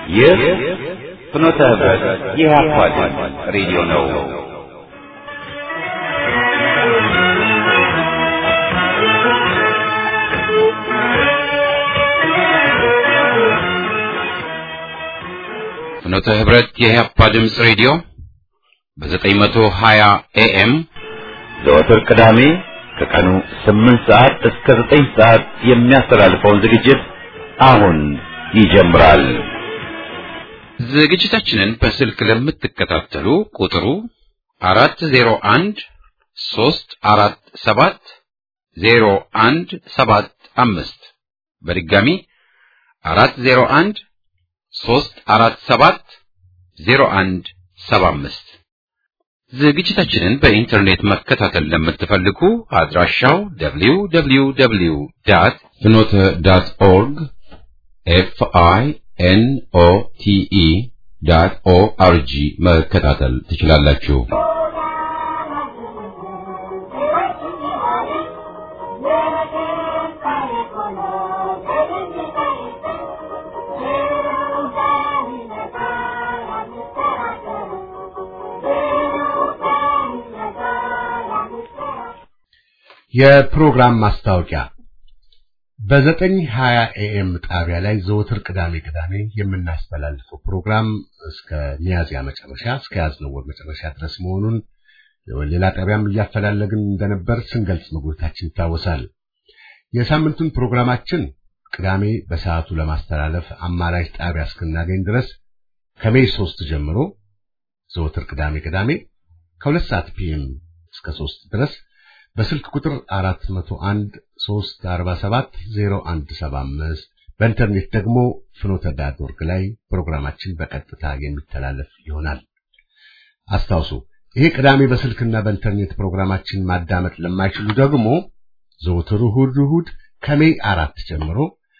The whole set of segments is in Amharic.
ይህ ፍኖተ ህብረት የኢህአፓ ድምፅ ሬዲዮ ነው። ፍኖተ ህብረት የኢህአፓ ድምፅ ሬዲዮ በ920 ኤኤም ዘወትር ቅዳሜ ከቀኑ 8 ሰዓት እስከ 9 ሰዓት የሚያስተላልፈውን ዝግጅት አሁን ይጀምራል። ዝግጅታችንን በስልክ ለምትከታተሉ ቁጥሩ 401 347 0175 በድጋሚ 401 347 0175 ዝግጅታችንን በኢንተርኔት መከታተል ለምትፈልጉ አድራሻው www ዳት ፍኖተ ዳት ኦርግ ኤፍ አይ ኤን ኦ ቲ ኢ ዳት ኦ አር ጂ መከታተል ትችላላችሁ። የፕሮግራም ማስታወቂያ በዘጠኝ ሀያ ኤኤም ጣቢያ ላይ ዘወትር ቅዳሜ ቅዳሜ የምናስተላልፈው ፕሮግራም እስከ ሚያዝያ መጨረሻ እስከ ያዝነው ወር መጨረሻ ድረስ መሆኑን ሌላ ጣቢያም እያፈላለግን እንደነበር ስንገልጽ መጎታችን ይታወሳል። የሳምንቱን ፕሮግራማችን ቅዳሜ በሰዓቱ ለማስተላለፍ አማራጭ ጣቢያ እስክናገኝ ድረስ ከሜይ ሶስት ጀምሮ ዘወትር ቅዳሜ ቅዳሜ ከሁለት ሰዓት ፒኤም እስከ ሶስት ድረስ በስልክ ቁጥር 401 347 0175 በኢንተርኔት ደግሞ ፍኖተ ዳት ኦርግ ላይ ፕሮግራማችን በቀጥታ የሚተላለፍ ይሆናል። አስታውሱ፣ ይሄ ቅዳሜ በስልክና በኢንተርኔት ፕሮግራማችን ማዳመጥ ለማይችሉ ደግሞ ዘወትር እሑድ እሑድ ከሜይ አራት ጀምሮ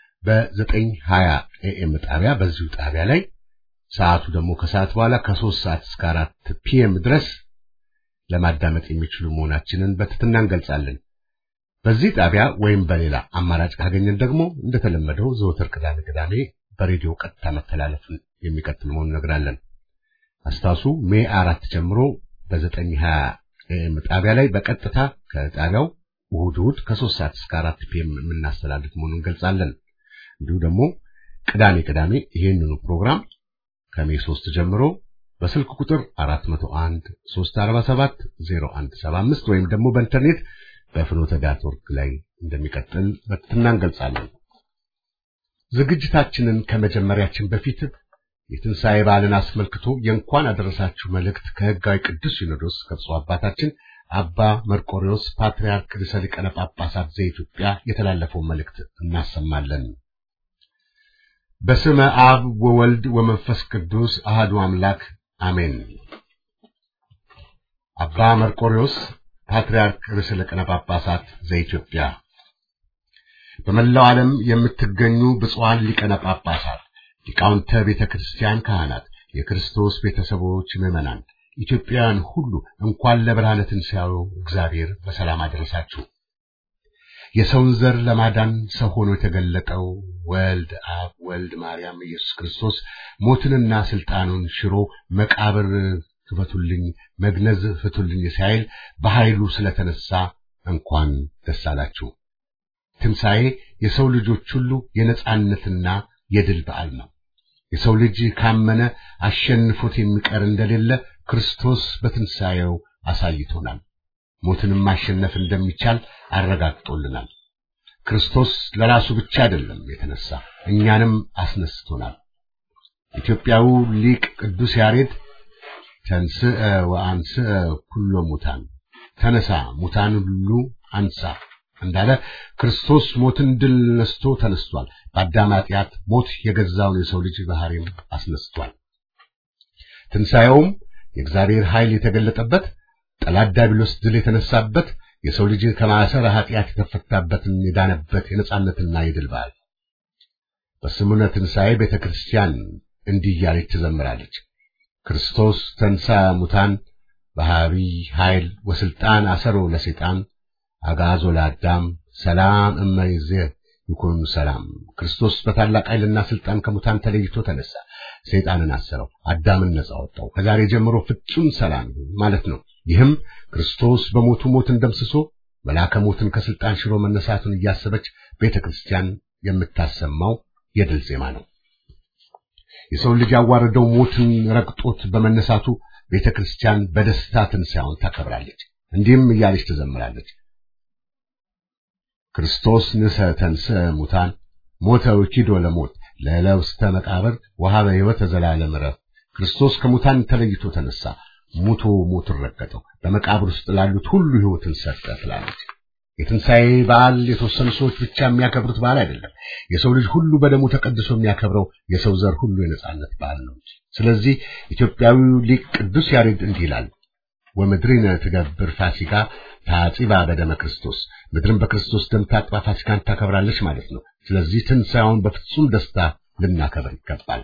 በ920 ኤኤም ጣቢያ በዚሁ ጣቢያ ላይ ሰዓቱ ደግሞ ከሰዓት በኋላ ከሶስት ሰዓት እስከ አራት ፒኤም ድረስ ለማዳመጥ የሚችሉ መሆናችንን በትህትና እንገልጻለን። በዚህ ጣቢያ ወይም በሌላ አማራጭ ካገኘን ደግሞ እንደተለመደው ዘወትር ቅዳሜ ቅዳሜ በሬዲዮ ቀጥታ መተላለፍን የሚቀጥል መሆኑን እነግራለን። አስታውሱ ሜይ አራት ጀምሮ በዘጠኝ ሀያ ኤም ጣቢያ ላይ በቀጥታ ከጣቢያው እሑድ እሑድ ከሶስት ሰዓት እስከ አራት ፒኤም የምናስተላልፍ መሆኑን እንገልጻለን። እንዲሁ ደግሞ ቅዳሜ ቅዳሜ ይህንኑ ፕሮግራም ከሜይ ሶስት ጀምሮ በስልክ ቁጥር 401 347 0175 ወይም ደግሞ በኢንተርኔት በፍኖተ ዳት ኦርግ ላይ እንደሚቀጥል በትህትና እንገልጻለን። ዝግጅታችንን ከመጀመሪያችን በፊት የትንሣኤ በዓልን አስመልክቶ የእንኳን አደረሳችሁ መልእክት ከሕጋዊ ቅዱስ ሲኖዶስ ከብፁዕ አባታችን አባ መርቆሪዎስ ፓትርያርክ ርዕሰ ሊቃነ ጳጳሳት ዘኢትዮጵያ የተላለፈውን መልእክት እናሰማለን። በስመ አብ ወወልድ ወመንፈስ ቅዱስ አህዱ አምላክ አሜን። አባ መርቆሪዎስ ፓትርያርክ ርዕሰ ሊቃነ ጳጳሳት ዘኢትዮጵያ፣ በመላው ዓለም የምትገኙ ብፁዓን ሊቃነ ጳጳሳት፣ ሊቃውንተ ቤተ ክርስቲያን፣ ካህናት፣ የክርስቶስ ቤተሰቦች፣ ምዕመናን፣ ኢትዮጵያውያን ሁሉ እንኳን ለብርሃነ ትንሣኤው እግዚአብሔር በሰላም አደረሳችሁ። የሰውን ዘር ለማዳን ሰው ሆኖ የተገለጠው ወልድ አብ ወልድ ማርያም ኢየሱስ ክርስቶስ ሞትንና ስልጣኑን ሽሮ መቃብር ክፈቱልኝ፣ መግነዝ ፍቱልኝ ሳይል በኃይሉ ስለተነሳ እንኳን ደስ አላችሁ። ትንሣኤ የሰው ልጆች ሁሉ የነጻነትና የድል በዓል ነው። የሰው ልጅ ካመነ አሸንፎት የሚቀር እንደሌለ ክርስቶስ በትንሣኤው አሳይቶናል። ሞትንም ማሸነፍ እንደሚቻል አረጋግጦልናል። ክርስቶስ ለራሱ ብቻ አይደለም የተነሳ እኛንም አስነስቶናል። ኢትዮጵያዊ ሊቅ ቅዱስ ያሬድ ተንስእ ወአንስእ ኩሎ ሙታን ተነሳ ሙታን ሁሉ አንሳ እንዳለ ክርስቶስ ሞትን ድል ነስቶ ተነስቷል። በአዳም ኃጢአት ሞት የገዛውን የሰው ልጅ ባህሪም አስነስቷል። ትንሣኤውም የእግዚአብሔር ኃይል የተገለጠበት ጠላት ዲያብሎስ ድል የተነሳበት የሰው ልጅ ከማሰረ ኃጢአት የተፈታበትን የዳነበት የነጻነትና የድል በዓል በስሙነ ትንሣኤ ቤተ ክርስቲያን እንዲህ እያለች ትዘምራለች። ክርስቶስ ተንሳ ሙታን በሃቢይ ኃይል ወስልጣን አሰሮ ለሰይጣን አጋዞ ለአዳም ሰላም እመይዜ ይኩን ሰላም። ክርስቶስ በታላቅ ኃይልና ስልጣን ከሙታን ተለይቶ ተነሳ። ሰይጣንን አሰረው፣ አዳምን ነጻ ወጣው። ከዛሬ ጀምሮ ፍጹም ሰላም ማለት ነው። ይህም ክርስቶስ በሞቱ ሞትን ደምስሶ መልአከ ሞትን ከስልጣን ሽሮ መነሳቱን እያሰበች ቤተ ክርስቲያን የምታሰማው የድል ዜማ ነው። የሰው ልጅ ያዋረደው ሞትን ረግጦት በመነሳቱ ቤተ ክርስቲያን በደስታ ትንሣኤውን ታከብራለች። እንዲህም እያለች ትዘምራለች። ክርስቶስ ንሰ ተንሥአ ሙታን ሞተ ወኪዶ ለሞት ለለውስተ መቃብር ወሀበ ሕይወተ ዘላለም ዕረፍት። ክርስቶስ ከሙታን ተለይቶ ተነሳ፣ ሙቶ ሞትን ረገጠው፣ በመቃብር ውስጥ ላሉት ሁሉ ሕይወትን ሰጠ ትላለች። የትንሣኤ በዓል የተወሰኑ ሰዎች ብቻ የሚያከብሩት በዓል አይደለም። የሰው ልጅ ሁሉ በደሙ ተቀድሶ የሚያከብረው የሰው ዘር ሁሉ የነጻነት በዓል ነው። ስለዚህ ኢትዮጵያዊው ሊቅ ቅዱስ ያሬድ እንዲህ ይላል ወምድሪነ ትገብር ፋሲካ ታጺባ በደመ ክርስቶስ ምድርን በክርስቶስ ደም ታጥባ ፋሲካን ታከብራለች ማለት ነው። ስለዚህ ትንሣኤውን በፍጹም ደስታ ልናከብር ይገባል።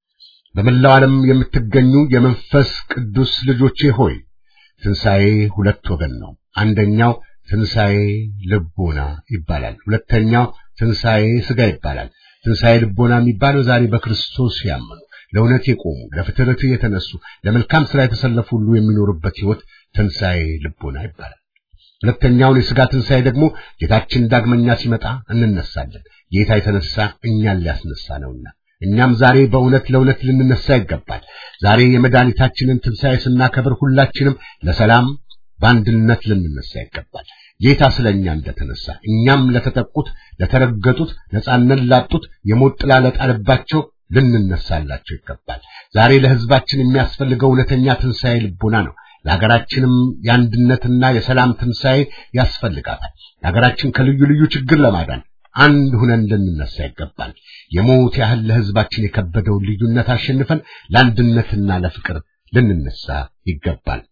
በመላው ዓለም የምትገኙ የመንፈስ ቅዱስ ልጆቼ ሆይ ትንሣኤ ሁለት ወገን ነው። አንደኛው ትንሣኤ ልቦና ይባላል። ሁለተኛው ትንሣኤ ሥጋ ይባላል። ትንሣኤ ልቦና የሚባለው ዛሬ በክርስቶስ ያመኑ ለእውነት የቆሙ ለፍትረት የተነሱ ለመልካም ሥራ የተሰለፉ ሁሉ የሚኖሩበት ሕይወት ትንሣኤ ልቦና ይባላል። ሁለተኛውን የሥጋ ትንሣኤ ደግሞ ጌታችን ዳግመኛ ሲመጣ እንነሳለን። ጌታ የተነሳ እኛን ሊያስነሳ ነውና እኛም ዛሬ በእውነት ለእውነት ልንነሳ ይገባል። ዛሬ የመድኃኒታችንን ትንሣኤ ስናከብር ሁላችንም ለሰላም በአንድነት ልንነሳ ይገባል። ጌታ ስለኛ እንደተነሳ እኛም ለተጠቁት፣ ለተረገጡት፣ ነጻነት ላጡት፣ የሞት ጥላ ለጣለባቸው ልንነሳላቸው ይገባል። ዛሬ ለሕዝባችን የሚያስፈልገው እውነተኛ ትንሣኤ ልቦና ነው። ለሀገራችንም የአንድነትና የሰላም ትንሣኤ ያስፈልጋታል። ለሀገራችን ከልዩ ልዩ ችግር ለማዳን አንድ ሁነን ልንነሳ ይገባል። የሞት ያህል ለሕዝባችን የከበደውን ልዩነት አሸንፈን ለአንድነትና ለፍቅር ልንነሳ ይገባል።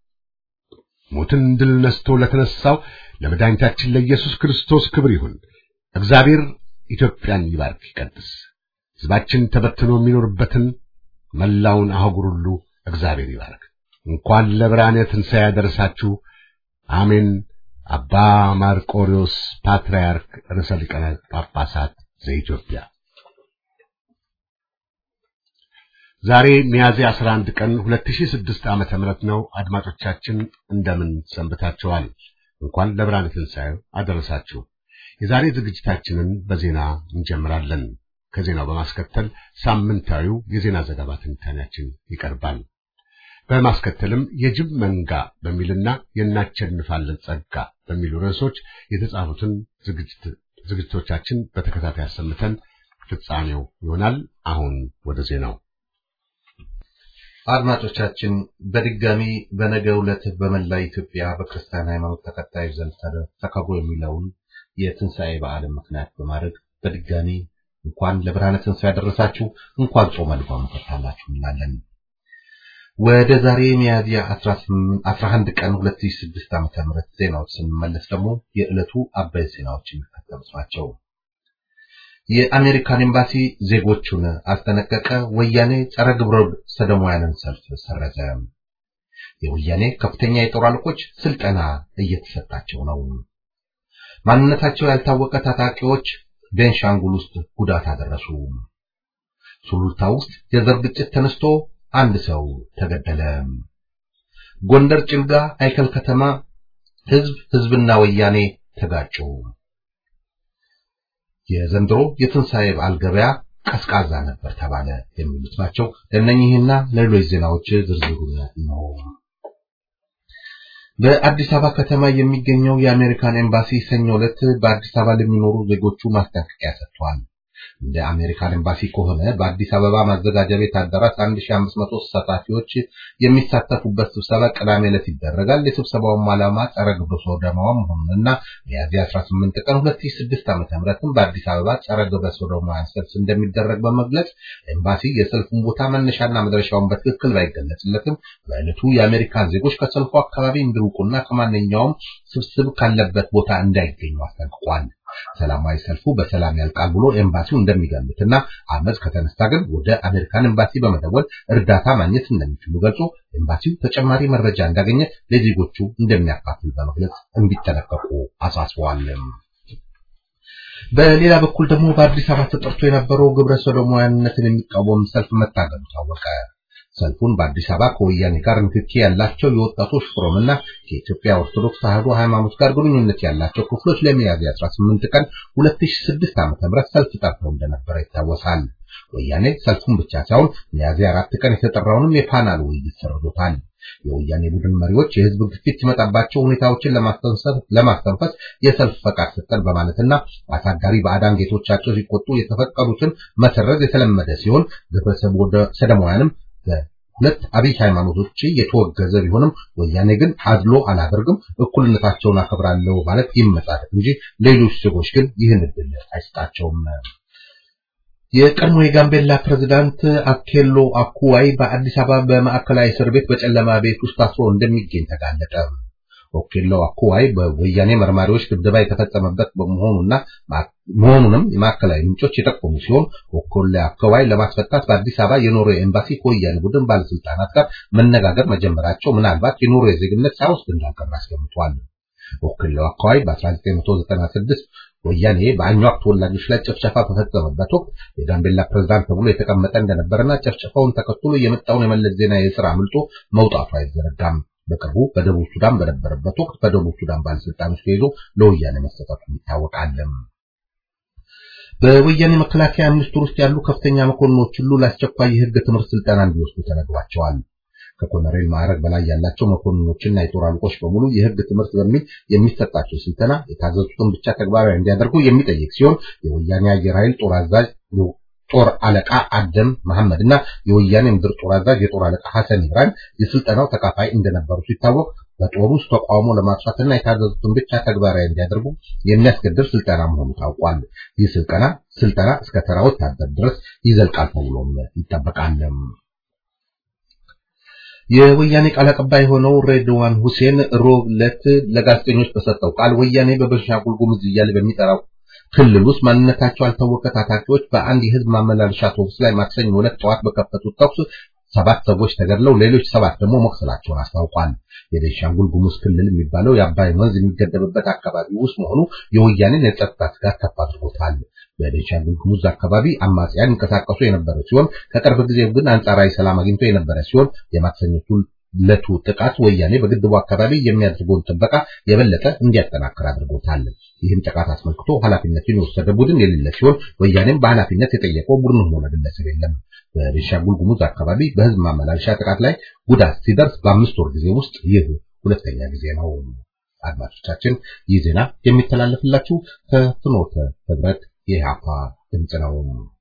ሞትን ድል ነስቶ ለተነሳው ለመድኃኒታችን ለኢየሱስ ክርስቶስ ክብር ይሁን። እግዚአብሔር ኢትዮጵያን ይባርክ ይቀድስ። ሕዝባችን ተበትኖ የሚኖርበትን መላውን አህጉር ሁሉ እግዚአብሔር ይባርክ። እንኳን ለብርሃነ ትንሣኤ ያደረሳችሁ። አሜን። አባ ማርቆሪዎስ ፓትርያርክ ርዕሰ ሊቃነ ጳጳሳት ዘኢትዮጵያ ዛሬ ሚያዝያ 11 ቀን 2006 ዓመተ ምህረት ነው። አድማጮቻችን እንደምን ሰንብታችኋል? እንኳን ለብርሃነ ትንሣኤው አደረሳችሁ። የዛሬ ዝግጅታችንን በዜና እንጀምራለን። ከዜናው በማስከተል ሳምንታዊው የዜና ዘገባ ትንታኔያችን ይቀርባል። በማስከተልም የጅብ መንጋ በሚልና የናቸንፋለን ጸጋ በሚሉ ርዕሶች የተጻፉትን ዝግጅቶቻችን በተከታታይ አሰምተን ፍጻሜው ይሆናል። አሁን ወደ ዜናው አድማጮቻችን በድጋሚ በነገው ዕለት በመላ ኢትዮጵያ በክርስቲያን ሃይማኖት ተከታዮች ዘንድ ተከብሮ የሚለውን የትንሣኤ በዓልን ምክንያት በማድረግ በድጋሚ እንኳን ለብርሃነ ትንሣኤ ያደረሳችሁ እንኳን ጾመ ልጓም ፈታላችሁ እንላለን። ወደ ዛሬ ሚያዝያ 11 ቀን 2006 ዓ.ም ዜናዎች ስንመለስ ደግሞ የዕለቱ አበይት ዜናዎች የሚከተሉት ናቸው። የአሜሪካን ኤምባሲ ዜጎቹን አስጠነቀቀ። ወያኔ ጸረ ግብረ ሰዶማውያንን ሰልፍ ሰረዘ። የወያኔ ከፍተኛ የጦር አለቆች ስልጠና እየተሰጣቸው ነው። ማንነታቸው ያልታወቀ ታጣቂዎች ቤንሻንጉል ውስጥ ጉዳት አደረሱ። ሱሉልታ ውስጥ የዘር ግጭት ተነስቶ አንድ ሰው ተገደለ። ጎንደር ጭልጋ አይከል ከተማ ህዝብ ህዝብና ወያኔ ተጋጩ። የዘንድሮ የትንሣኤ በዓል ገበያ ቀዝቃዛ ነበር ተባለ። የሚሉት ናቸው። ለእነኚህና ለሌሎች ዜናዎች ዝርዝሩን ነው። በአዲስ አበባ ከተማ የሚገኘው የአሜሪካን ኤምባሲ ሰኞ ዕለት በአዲስ አበባ ለሚኖሩ ዜጎቹ ማስጠንቀቂያ ሰጥቷል። እንደ አሜሪካን ኤምባሲ ከሆነ በአዲስ አበባ ማዘጋጃ ቤት አዳራሽ 1500 ተሳታፊዎች የሚሳተፉበት ስብሰባ ቅዳሜ ዕለት ይደረጋል። የስብሰባውም ዓላማ ጸረ ግብረ ሰዶማውያን መሆኑንና ሚያዝያ 18 ቀን 2006 ዓ.ም በአዲስ አበባ ጸረ ግብረ ሰዶማውያን ሰልፍ እንደሚደረግ በመግለጽ ኤምባሲ የሰልፉን ቦታ መነሻና መድረሻውን በትክክል ባይገለጽለትም በዕለቱ የአሜሪካን ዜጎች ከሰልፉ አካባቢ እንዲርቁና ከማንኛውም ስብስብ ካለበት ቦታ እንዳይገኙ አስጠንቅቋል። ሰላማዊ ሰልፉ በሰላም ያልቃል ብሎ ኤምባሲው እንደሚገምትና አመፅ ከተነሳ ግን ወደ አሜሪካን ኤምባሲ በመደወል እርዳታ ማግኘት እንደሚችሉ ገልጾ ኤምባሲው ተጨማሪ መረጃ እንዳገኘ ለዜጎቹ እንደሚያካፍል በመግለጽ እንዲጠነቀቁ አሳስበዋል። በሌላ በኩል ደግሞ በአዲስ አበባ ተጠርቶ የነበረው ግብረ ሰዶማውያንነትን የሚቃወም ሰልፍ መታገዱ ታወቀ። ሰልፉን በአዲስ አበባ ከወያኔ ጋር ንክኪ ያላቸው የወጣቶች ፎረምና ከኢትዮጵያ ኦርቶዶክስ ተዋሕዶ ሃይማኖት ጋር ግንኙነት ያላቸው ክፍሎች ለሚያዝያ 18 ቀን 2006 ዓ.ም ሰልፍ ጠርተው እንደነበረ ይታወሳል። ወያኔ ሰልፉን ብቻ ሳይሆን ሚያዝያ አራት ቀን የተጠራውንም የፓናል ውይይት ሰርዞታል። የወያኔ ቡድን መሪዎች የህዝብ ግፊት ሲመጣባቸው ሁኔታዎችን ለማስተንፈስ የሰልፍ ፈቃድ ሰጠን በማለትና አሳጋሪ ባዕዳን ጌቶቻቸው ሲቆጡ የተፈቀዱትን መሰረዝ የተለመደ ሲሆን ግብረ ሰዶማውያንም በሁለት አብይ ሃይማኖቶች የተወገዘ ቢሆንም ወያኔ ግን አድሎ አላደርግም፣ እኩልነታቸውን አከብራለሁ ማለት ይመጻደቅ እንጂ ሌሎች ዜጎች ግን ይህን እድል አይሰጣቸውም። የቀድሞ የጋምቤላ ፕሬዝዳንት አኬሎ አኩዋይ በአዲስ አበባ በማዕከላዊ እስር ቤት በጨለማ ቤት ውስጥ ታስሮ እንደሚገኝ ተጋለጠ። ኦኬሎ አኩዋይ በወያኔ መርማሪዎች ድብደባ የተፈጸመበት በመሆኑና መሆኑንም የማዕከላዊ ምንጮች የጠቆሙ ሲሆን ኦኮሎ አኩዋይ ለማስፈታት በአዲስ አበባ የኖርዌይ ኤምባሲ ከወያኔ ቡድን ባለስልጣናት ጋር መነጋገር መጀመራቸው ምናልባት የኖርዌይ ዜግነት ሳይወስድ እንዳልቀረ አስገምቷል። ኦኬሎ አኩዋይ በ1996 ወያኔ በአኟክ ተወላጆች ላይ ጭፍጨፋ በፈጸመበት ወቅት የጋምቤላ ፕሬዝዳንት ተብሎ የተቀመጠ እንደነበረና ጭፍጨፋውን ተከትሎ የመጣውን የመለስ ዜናዊ የስራ አምልጦ መውጣቱ አይዘነጋም። በቅርቡ በደቡብ ሱዳን በነበረበት ወቅት በደቡብ ሱዳን ባለስልጣኖች ተይዞ ለወያኔ መሰጠቱ ይታወቃል። በወያኔ መከላከያ ሚኒስቴር ውስጥ ያሉ ከፍተኛ መኮንኖች ሁሉ ለአስቸኳይ የህግ ትምህርት ስልጠና እንዲወስዱ ተነግሯቸዋል። ከኮሎኔል ማዕረግ በላይ ያላቸው መኮንኖችና የጦር አለቆች በሙሉ የህግ ትምህርት በሚል የሚሰጣቸው ስልጠና የታዘዙትን ብቻ ተግባራዊ እንዲያደርጉ የሚጠይቅ ሲሆን የወያኔ አየር ኃይል ጦር አዛዥ ጦር አለቃ አደም መሐመድ እና የወያኔ ምድር ጦር አዛዥ የጦር አለቃ ሐሰን ኢብራሂም የስልጠናው ተካፋይ እንደነበሩ ሲታወቅ በጦር ውስጥ ተቃውሞ ለማጥፋትና የታዘዙትን ብቻ ተግባራዊ እንዲያደርጉ የሚያስገድር ስልጠና መሆኑ ታውቋል። ይህ ስልጠና ስልጠና እስከ ተራ ወታደር ድረስ ይዘልቃል ተብሎም ይጠበቃል። የወያኔ ቃል አቀባይ የሆነው ሬድዋን ሁሴን ሮብ ዕለት ለጋዜጠኞች በሰጠው ቃል ወያኔ በቤንሻንጉል ጉሙዝ እያለ በሚጠራው ክልል ውስጥ ማንነታቸው ያልታወቀ ታጣቂዎች በአንድ የህዝብ ማመላለሻ አውቶቡስ ላይ ማክሰኞ ዕለት ጠዋት በከፈቱት ተኩስ ሰባት ሰዎች ተገድለው ሌሎች ሰባት ደግሞ መቁሰላቸውን አስታውቋል። የቤንሻንጉል ጉሙዝ ክልል የሚባለው የአባይ ወንዝ የሚገደብበት አካባቢ ውስጥ መሆኑ የወያኔን የጸጥታ ስጋት ከፍ አድርጎታል። በቤንሻንጉል ጉሙዝ አካባቢ አማጽያን ይንቀሳቀሱ የነበረ ሲሆን ከቅርብ ጊዜ ግን አንጻራዊ ሰላም አግኝቶ የነበረ ሲሆን የማክሰኞቱ ለቱ ጥቃት ወያኔ በግድቡ አካባቢ የሚያደርገውን ጥበቃ የበለጠ እንዲያጠናክር አድርጎታል። ይህም ጥቃት አስመልክቶ ኃላፊነቱን የወሰደ ቡድን የሌለ ሲሆን ወያኔም በኃላፊነት የጠየቀው ቡድንም ሆነ ግለሰብ የለም። በቤንሻንጉል ጉሙዝ አካባቢ በህዝብ ማመላለሻ ጥቃት ላይ ጉዳት ሲደርስ በአምስት ወር ጊዜ ውስጥ ይህ ሁለተኛ ጊዜ ነው። አድማጮቻችን ይህ ዜና የሚተላለፍላችሁ ከፍኖተ ህብረት የኢህአፓ ድምፅ ነው።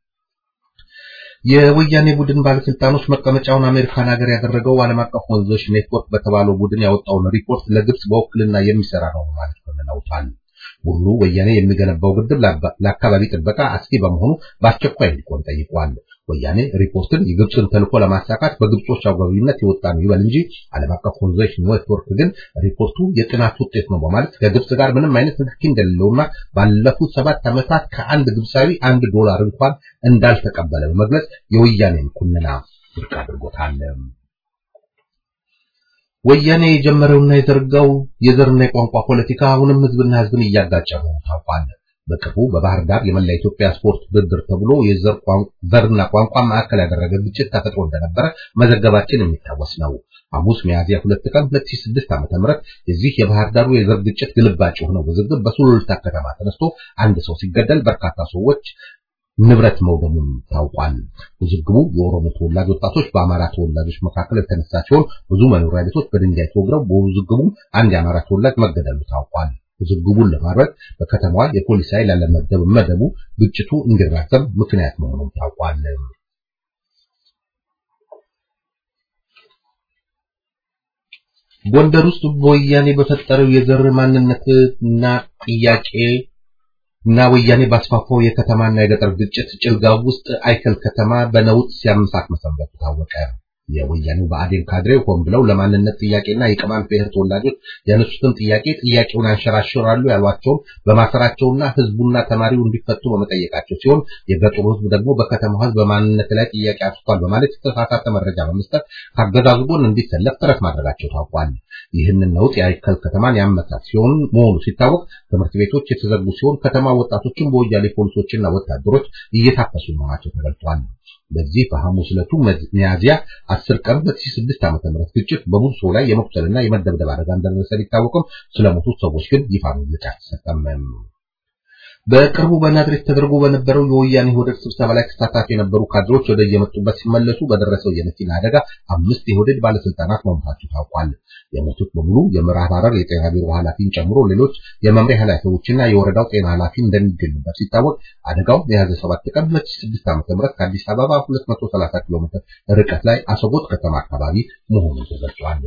የወያኔ ቡድን ባለስልጣኖች መቀመጫውን አሜሪካን ሀገር ያደረገው ዓለም አቀፍ ወንዞች ኔትወርክ በተባለው ቡድን ያወጣውን ሪፖርት ለግብጽ በውክልና የሚሰራ ነው ማለት ኮንነውታል። ቡድኑ ወያኔ የሚገነባው ግድብ ለአካባቢ ጥበቃ አስጊ በመሆኑ በአስቸኳይ እንዲቆም ጠይቋል። ወያኔ ሪፖርትን የግብፅን ተልዕኮ ለማሳካት በግብጾች አጓቢነት የወጣ ነው ይበል እንጂ ዓለም አቀፍ ወንዞች ኔትወርክ ግን ሪፖርቱ የጥናት ውጤት ነው በማለት ከግብጽ ጋር ምንም አይነት ንክኪ እንደሌለውና ባለፉት ሰባት ዓመታት ከአንድ ግብፃዊ አንድ ዶላር እንኳን እንዳልተቀበለ በመግለጽ የወያኔን ኩንና ውድቅ አድርጎታል። ወያኔ የጀመረውና የዘርጋው የዘርና የቋንቋ ፖለቲካ አሁንም ህዝብና ህዝብን እያጋጨ ነው ታውቋል። በቅርቡ በባህር ዳር የመላ ኢትዮጵያ ስፖርት ውድድር ተብሎ የዘርና ቋንቋ ማዕከል ያደረገ ግጭት ተፈጥሮ እንደነበረ መዘገባችን የሚታወስ ነው። ሐሙስ ሚያዝያ ሁለት ቀን 2006 ዓ.ም የዚህ የባህር ዳሩ የዘር ግጭት ግልባጭ የሆነው ውዝግብ በሱሉልታ ከተማ ተነስቶ አንድ ሰው ሲገደል በርካታ ሰዎች ንብረት መውደሙን ታውቋል። ውዝግቡ የኦሮሞ ተወላጅ ወጣቶች በአማራ ተወላጆች መካከል የተነሳ ሲሆን ብዙ መኖሪያ ቤቶች በድንጋይ ተወግረው በውዝግቡ አንድ የአማራ ተወላጅ መገደሉ ታውቋል። ውዝግቡን ለማድረግ በከተማዋ የፖሊስ ኃይል አለመደብ መደቡ ግጭቱ እንዲራዘም ምክንያት መሆኑን ታውቋል። ጎንደር ውስጥ በወያኔ በፈጠረው የዘር ማንነትና ጥያቄ እና ወያኔ ባስፋፋው የከተማና የገጠር ግጭት ጭልጋው ውስጥ አይከል ከተማ በነውጥ ሲያመሳት መሰንበቱ ታወቀ። የወያኔው ብአዴን ካድሬው ሆን ብለው ለማንነት ጥያቄና የቅማንት ብሔር ተወላጆች ያነሱትን ጥያቄ ጥያቄውን አንሸራሽራሉ ያሏቸውን በማሰራቸውና ህዝቡና ተማሪው እንዲፈቱ በመጠየቃቸው ሲሆን የገጠሩ ህዝብ ደግሞ በከተማው ህዝብ በማንነት ላይ ጥያቄ አንስቷል በማለት የተሳሳተ መረጃ በመስጠት ከአገዛዙ ጎን እንዲሰለፍ ጥረት ማድረጋቸው ታውቋል። ይህንን ነውጥ የአይከል ከተማን ያመታት ሲሆን መሆኑ ሲታወቅ ትምህርት ቤቶች የተዘጉ ሲሆን ከተማ ወጣቶችን በወያኔ ፖሊሶችና ወታደሮች እየታፈሱ መሆናቸው ተገልጧል። በዚህ በሐሙስ ዕለቱ ሚያዝያ 10 ቀን 2006 ዓ.ም ግጭት በብዙ ሰው ላይ የመቁሰልና የመደብደብ አደጋ እንደደረሰ ቢታወቅም ስለሞቱት ሰዎች ግን ይፋ መግለጫ አልተሰጠም። በቅርቡ በናዝሬት ተደርጎ በነበረው የወያኔ ሆደድ ስብሰባ ላይ ተሳታፊ የነበሩ ካድሮች ወደ የመጡበት ሲመለሱ በደረሰው የመኪና አደጋ አምስት የሆደድ ባለስልጣናት መሞታቸው ታውቋል። የሞቱት በሙሉ የምዕራብ ሐረር የጤና ቢሮ ኃላፊን ጨምሮ ሌሎች የመምሪያ ኃላፊዎችና የወረዳው ጤና ኃላፊ እንደሚገኙበት ሲታወቅ አደጋው ሚያዝያ 7 ቀን 2006 ዓ.ም ከአዲስ አበባ 230 ኪሎ ሜትር ርቀት ላይ አሰቦት ከተማ አካባቢ መሆኑን ተገልጿል።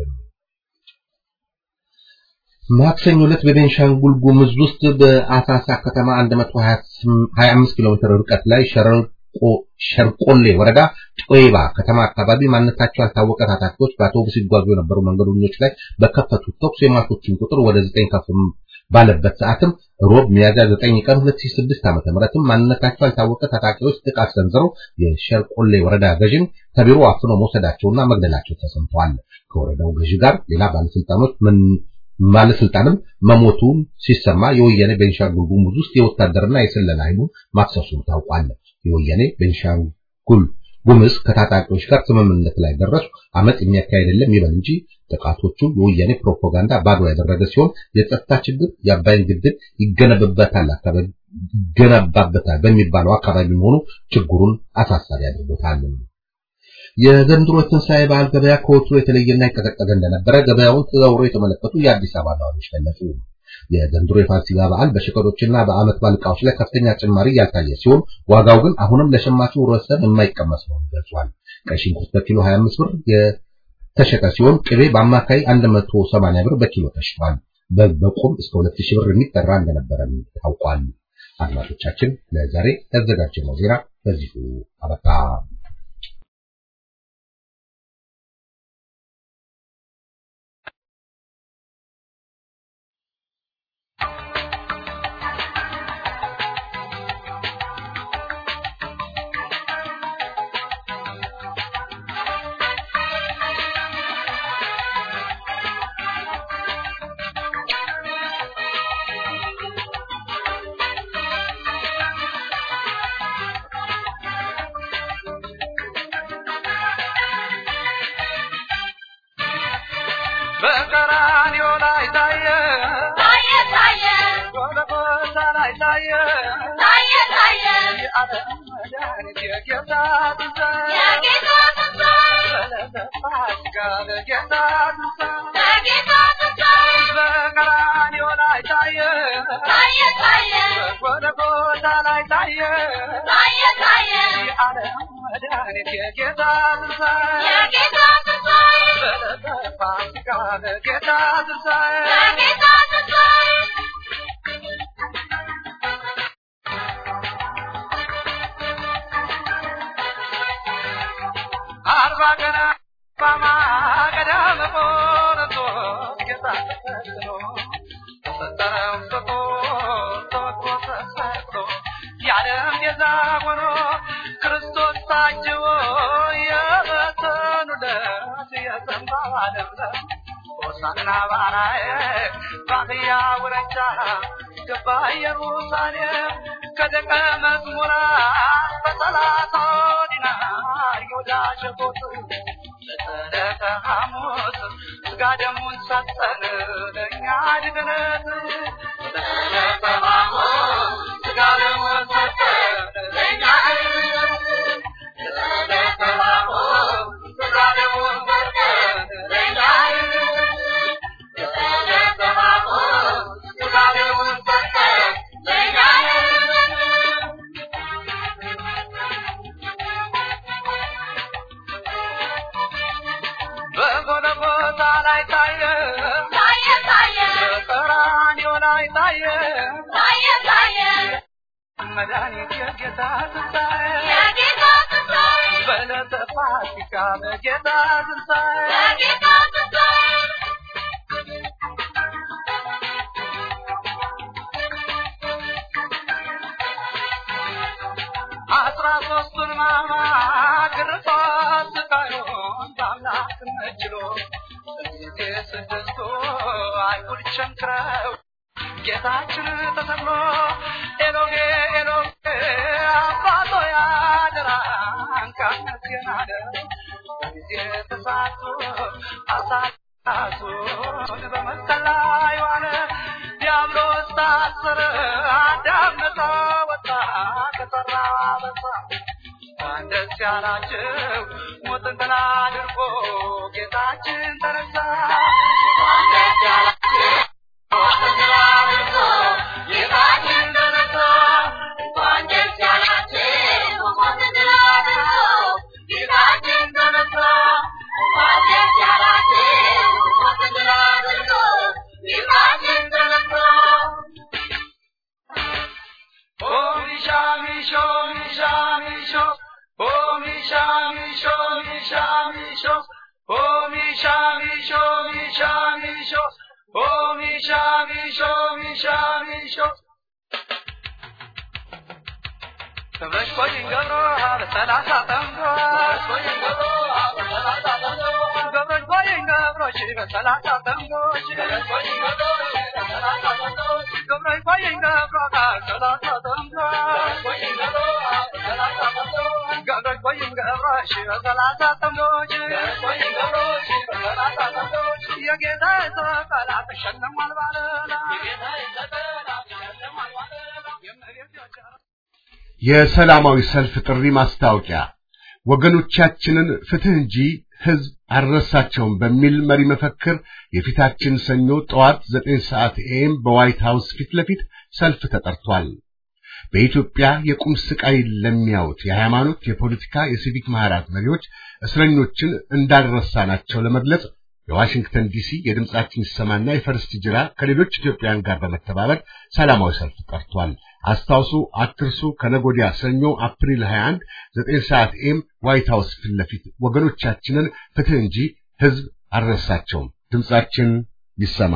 ማክሰኞ ዕለት በቤንሻንጉል ጉሙዝ ውስጥ በአሳሳ ከተማ 125 ኪሎ ሜትር ርቀት ላይ ሸርቆሌ ወረዳ ጦይባ ከተማ አካባቢ ማንነታቸው ያልታወቀ ታጣቂዎች በአውቶቡስ ሲጓዙ የነበሩ መንገደኞች ላይ በከፈቱት ተኩስ የሟቾችን ቁጥር ወደ 9 ከፍ ባለበት ሰዓትም ሮብ ሚያዝያ 9 ቀን 2006 ዓ.ም ማንነታቸው ያልታወቀ ታጣቂዎች ጥቃት ሰንዝረው የሸርቆሌ ወረዳ ገዥን ከቢሮ አፍነው መውሰዳቸውና መግደላቸው ተሰምተዋል። ከወረዳው ገዢ ጋር ሌላ ባለስልጣኖች ባለስልጣንም መሞቱን ሲሰማ የወያኔ ቤንሻንጉል ጉሙዝ ውስጥ የወታደርና የስለላ ኃይሉን ማክሰሱን ታውቋል። የወያኔ ቤንሻንጉል ጉሙዝ ከታጣቂዎች ጋር ስምምነት ላይ ደረሱ፣ አመት የሚያካሄድ የለም ይበል እንጂ ጥቃቶቹ የወያኔ ፕሮፓጋንዳ ባዶ ያደረገ ሲሆን የጸጥታ ችግር የአባይን ግድብ ይገነብበታል አካባቢ ይገነባበታል በሚባለው አካባቢ መሆኑ ችግሩን አሳሳቢ አድርጎታል። የዘንድሮ ትንሣኤ በዓል ገበያ ከወትሮ የተለየና የቀዘቀዘ እንደነበረ ገበያውን ተዘዋውረው የተመለከቱ የአዲስ አበባ ነዋሪዎች ገለጹ። የዘንድሮ የፋሲካ በዓል በሸቀጦችና በዓመት በዓል ዕቃዎች ላይ ከፍተኛ ጭማሪ ያልታየ ሲሆን ዋጋው ግን አሁንም ለሸማቹ ህብረተሰብ የማይቀመስ መሆኑን ገልጿል። ቀይ ሽንኩርት በኪሎ 25 ብር የተሸጠ ሲሆን ቅቤ በአማካይ 180 ብር በኪሎ ተሽጧል። በግ በቁም እስከ 2000 ብር የሚጠራ እንደነበረ ታውቋል። አድማጮቻችን ለዛሬ ያዘጋጀነው ዜና በዚሁ አበቃ። በቀራንዮ ላይ ታየ ታየ ታየ ጎልጎታ ላይ ታየ ታየ ታየ የዓለም መድኃኒት የጌታ ትንሣኤ የጌታ ትንሣኤ በዕለተ ፋሲካ ለጌታ ትንሣኤ የጌታ ትንሣኤ በቀራንዮ ላይ ታየ ታየ ታየ ጎልጎታ ላይ ታየ ታየ ታየ የዓለም መድኃኒት የጌታ ትንሣኤ የጌታ ትንሣኤ በዕለተ ፋሲካ ለጌታ ትንሣኤ የጌታ ትንሣኤ አርባ ቀን አርባማ ቀዳም ቆሮንቶስ ጌታ ተፈትኖ ተፈጠረው ፍጡር ተወግሮ ተሰቅሎ የዓለም ቤዛ ሆኖ ክርስቶስ ታጅቦ የበተኑለት የዘንባባ ለምለም ሆሳዕና ባራዬ ባህያ ውረጃ ገባ ኢየሩሳሌም ከደቀ መዝሙራት በሰላሳ ዲናር ይሁዳ ሸጦት ለዕለተ ሐሙስ ሥጋ ደሙን ሰጠን ለእኛ ድግነት ለዕለተ ሐሙስ ሥጋ ደሙን ሰጠን ለእኛ ድግነት ለዕለተ ሐሙስ ሥጋ ደሙን ሰጠን ለእኛ ድግነት ለዕለተ ሐሙስ ሥጋ ደሙን ሰጠን ለእኛ ድግነት በጎልጎታ ላይ ታየ ታየ ታየ በቀራንዮ ላይ ታየ ታየ ታየ መድኃኒት የጌታ ትንሣኤ የጌታ ትንሣኤ በዕለተ ፋሲካ በጌታ ትንሣኤ አስራ ሶስቱን ሕማማት ግርፋት ስቃዩን በአምላክነት ችሎ በጊዜ ስድስቱ አይሁድ ቸንክረው ጌታችን ተሰቅሎ ኤሎጌ ኤሎጌ አባቶ ያደራን ካነስየን አለ በጊዜ ተሳቱ አሳቱን በመስቀል ላይ ዋለ ዲያብሎስ ታሰረ አዳም ነፃ ወጣ ከሰራ በሳ እንኳን ደስ ያላችሁ ሞትን ድል አድርጎ ጌታችን ተነሳ እንኳን ደስ ያላችሁ ሞትን ድል አድርጎ ጌታችን ተነሳ እንኳን ደስ ያላችሁ ሞትን ድል አድርጎ ጌታችን ተነሳ እንኳን ደስ ያላችሁ ሞትን ድል አድርጎ ጌታችን ተነሳ Oh, Misha, Misho, Misha, Misho. Oh, Misha, Misho, Misha, Misho. Oh, Misha, Misho, Misha, Misho. Oh, Misha, Misho, Misha, Misho. ክብረሽ ቆይኝ ገብሮ በሰላሳ ጠምዶ ቆይኝ ገብሮ በሰላሳ ጠምዶ ክብረሽ ቆይኝ ገብሮች በሰላሳ ጠምዶች ክብረሽ ቆይኝ ገብሮ በሰላሳ ጠምዶች ክብረሽ ቆይኝ ገብሮ በሰላሳ ጠምዶች ቆይኝ ገብሮ በሰላሳ ጠምዶች ገብረሽ ቆይኝ ገብሮች በሰላሳ ጠምዶች ቆይኝ ገብሮች በሰላሳ ጠምዶች የጌታ ሰቀላት ተሸልሟል ባለላ የጌታ ሰቀላት ተሸልሟል ባለላ የእመቤት ጆቻ የሰላማዊ ሰልፍ ጥሪ ማስታወቂያ ወገኖቻችንን ፍትህ እንጂ ህዝብ አልረሳቸውም በሚል መሪ መፈክር የፊታችን ሰኞ ጠዋት ዘጠኝ ሰዓት ኤም በዋይት ሃውስ ፊት ለፊት ሰልፍ ተጠርቷል። በኢትዮጵያ የቁም ስቃይ ለሚያዩት የሃይማኖት፣ የፖለቲካ፣ የሲቪክ ማህበራት መሪዎች እስረኞችን እንዳልረሳናቸው ለመግለጽ የዋሽንግተን ዲሲ የድምጻችን ይሰማና የፈርስት ጅራ ከሌሎች ኢትዮጵያውያን ጋር በመተባበር ሰላማዊ ሰልፍ ጠርቷል። አስታውሱ፣ አትርሱ። ከነጎዲያ ሰኞ አፕሪል 21 9 ሰዓት ኤም ዋይት ሃውስ ፊት ለፊት ወገኖቻችንን ፍትህ እንጂ ህዝብ አልረሳቸውም። ድምጻችን ይሰማ።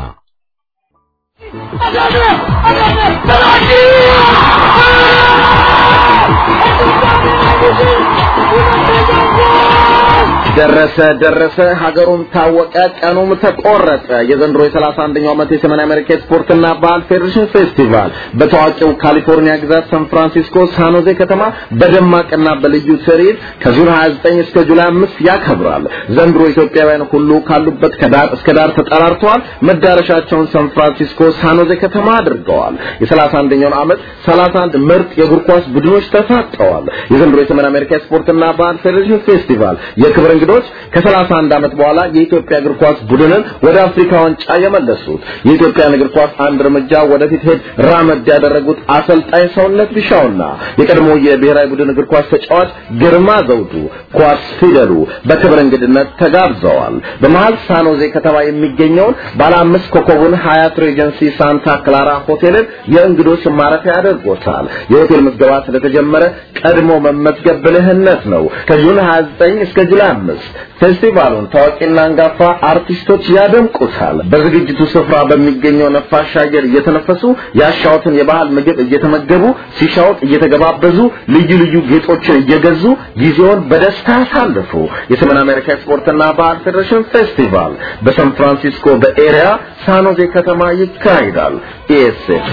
ደረሰ ደረሰ ሀገሩም ታወቀ ቀኑም ተቆረጠ። የዘንድሮ የሰላሳ አንደኛው ዓመት የሰሜን አሜሪካ ስፖርትና ባህል ፌዴሬሽን ፌስቲቫል በታዋቂው ካሊፎርኒያ ግዛት ሳን ፍራንሲስኮ ሳኖዜ ከተማ በደማቅና በልዩ ትርኢት ከጁን 29 እስከ ጁላይ 5 ያከብራል። ዘንድሮ ኢትዮጵያውያን ሁሉ ካሉበት ከዳር እስከ ዳር ተጠራርተዋል። መዳረሻቸውን ሳን ፍራንሲስኮ ሳኖዜ ከተማ አድርገዋል። የሰላሳ አንደኛውን ዓመት 31 ምርጥ የእግር ኳስ ቡድኖች ተሳትፈዋል። የዘንድሮ የሰሜን አሜሪካ ስፖርትና ባህል ፌዴሬሽን ፌስቲቫል የክብር እንግዶች ከ31 ዓመት በኋላ የኢትዮጵያ እግር ኳስ ቡድንን ወደ አፍሪካ ዋንጫ የመለሱት የኢትዮጵያን እግር ኳስ አንድ እርምጃ ወደፊት ሄድ ራመድ ያደረጉት አሰልጣኝ ሰውነት ቢሻውና የቀድሞ የብሔራዊ ቡድን እግር ኳስ ተጫዋች ግርማ ዘውዱ ኳስ ፊደሉ በክብር እንግድነት ተጋብዘዋል። በመሃል ሳኖዜ ከተማ የሚገኘውን ባለ አምስት ኮከቡን ሀያት ሬጀንሲ ሳንታ ክላራ ሆቴልን የእንግዶች ማረፊያ ያደርጎታል። የሆቴል ምዝገባ ስለተጀመረ ቀድሞ መመዝገብ ብልህነት ነው። ከጁን 29 እስከ ጁላይ 5 ፌስቲቫሉን ታዋቂና አንጋፋ አርቲስቶች ያደምቁታል። በዝግጅቱ ስፍራ በሚገኘው ነፋሻ አየር እየተነፈሱ ያሻውትን የባህል ምግብ እየተመገቡ ሲሻውት እየተገባበዙ ልዩ ልዩ ጌጦችን እየገዙ ጊዜውን በደስታ ያሳልፉ። የሰሜን አሜሪካ ስፖርትና ባህል ፌዴሬሽን ፌስቲቫል በሳን ፍራንሲስኮ በኤሪያ ሳኖዜ ከተማ ይካሄዳል። ኢኤስኤፍ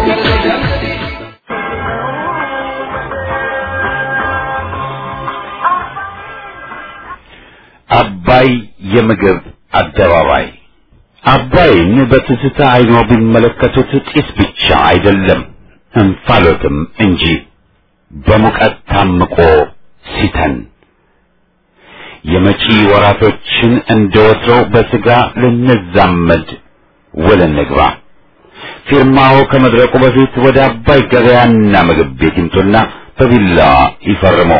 አባይ የምግብ አደባባይ አባይን በትዝታ አይኖ ቢመለከቱት ጢስ ብቻ አይደለም እንፋሎትም እንጂ በሙቀት ታምቆ ሲተን የመጪ ወራቶችን እንደ ወትሮው በስጋ ልንዛመድ ውል እንግባ። ፊርማው ከመድረቁ በፊት ወደ አባይ ገበያና ምግብ ቤት ይምጡና በቢላ ይፈርሙ።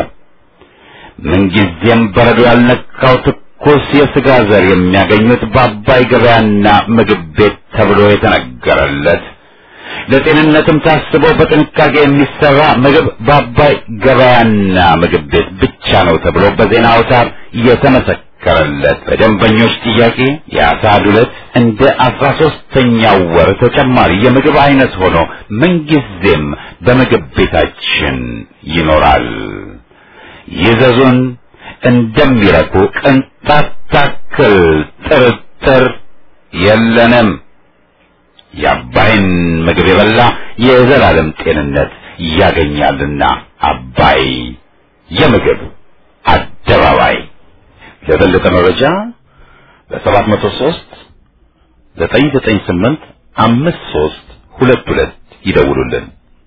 ምንጊዜም በረዶ ያልነካው ትኩስ የስጋ ዘር የሚያገኙት በአባይ ገበያና ምግብ ቤት ተብሎ የተነገረለት ለጤንነትም ታስቦ በጥንቃቄ የሚሰራ ምግብ በአባይ ገበያና ምግብ ቤት ብቻ ነው ተብሎ በዜና አውታር የተመሰከረለት በደንበኞች ጥያቄ የአሳ ዱለት እንደ አስራ ሶስተኛው ወር ተጨማሪ የምግብ አይነት ሆኖ ምንጊዜም በምግብ ቤታችን ይኖራል። ይዘዙን እንደሚረኩ ቅንጣት ታክል ጥርጥር የለንም። የአባይን ምግብ የበላ የዘላለም ጤንነት ያገኛልና አባይ የምግብ አደባባይ። ለበለጠ መረጃ በሰባት መቶ ሦስት ዘጠኝ ዘጠኝ ስምንት አምስት ሦስት ሁለት ሁለት ይደውሉልን።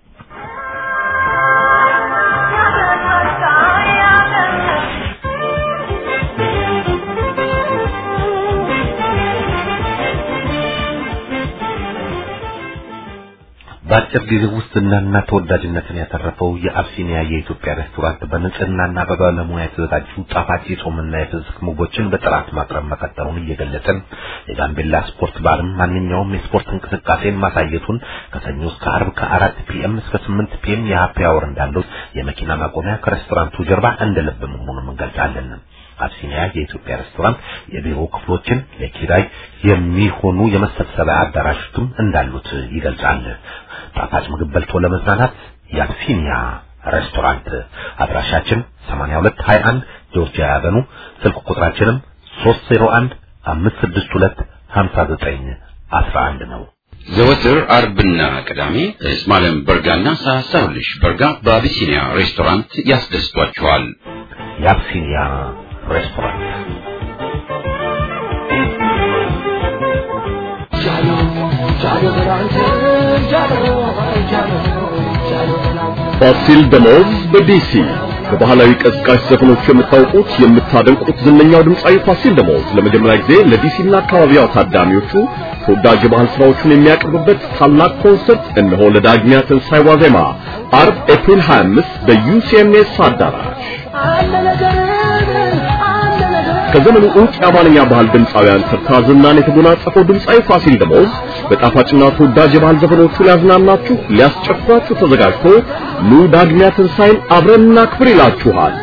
በአጭር ጊዜ ውስጥ ዝናና ተወዳጅነትን ያተረፈው የአብሲኒያ የኢትዮጵያ ሬስቶራንት በንጽህናና በባለሙያ የተዘጋጁ ጣፋጭ የጾምና የፍስክ ምግቦችን በጥራት ማቅረብ መቀጠሉን እየገለጽን የጋምቤላ ስፖርት ባርም ማንኛውም የስፖርት እንቅስቃሴን ማሳየቱን ከሰኞ እስከ አርብ ከአራት ፒኤም እስከ ስምንት ፒኤም የሀፒ አወር እንዳለው የመኪና ማቆሚያ ከሬስቶራንቱ ጀርባ እንደ ልብ መሆኑን እንገልጻለን። አብሲኒያ የኢትዮጵያ ሬስቶራንት የቢሮ ክፍሎችን ለኪራይ የሚሆኑ የመሰብሰቢያ አዳራሾችም እንዳሉት ይገልጻል። ጣፋጭ ምግብ በልቶ ለመዝናናት የአብሲኒያ ሬስቶራንት አድራሻችን 8221 ጆርጂያ ያበኑ ስልክ ቁጥራችንም 301 562 59 11 ነው። ዘወትር አርብና ቅዳሜ እስማኤል በርጋና ሳሳውልሽ በርጋ በአቢሲኒያ ሬስቶራንት ያስደስቷችኋል። የአብሲኒያ ሬስቶራንት ፋሲል ደሞዝ በዲሲ በባህላዊ ቀዝቃሽ ዘፈኖች የምታውቁት የምታደንቁት ዝነኛው ድምፃዊ ፋሲል ደሞዝ ለመጀመሪያ ጊዜ ለዲሲና አካባቢዋ ታዳሚዎቹ ተወዳጅ የባህል ስራዎችን የሚያቀርብበት ታላቅ ኮንሰርት እነሆ ለዳግሚያ ትንሣኤ ዋዜማ አርብ ኤፕሪል 25 በዩሲኤምኤስ አዳራሽ ከዘመኑ ዕውቅ የአማርኛ ባህል ድምፃውያን ተርታ ዝናን የተጎናጸፈው ድምፃዊ ፋሲል ደሞዝ በጣፋጭና ተወዳጅ የባህል ዘፈኖቹ ሊያዝናናችሁ ሊያስጨፍራችሁ ተዘጋጅቶ ኑ ዳግሚያ ትንሣኤን አብረን እናክብር ይላችኋል።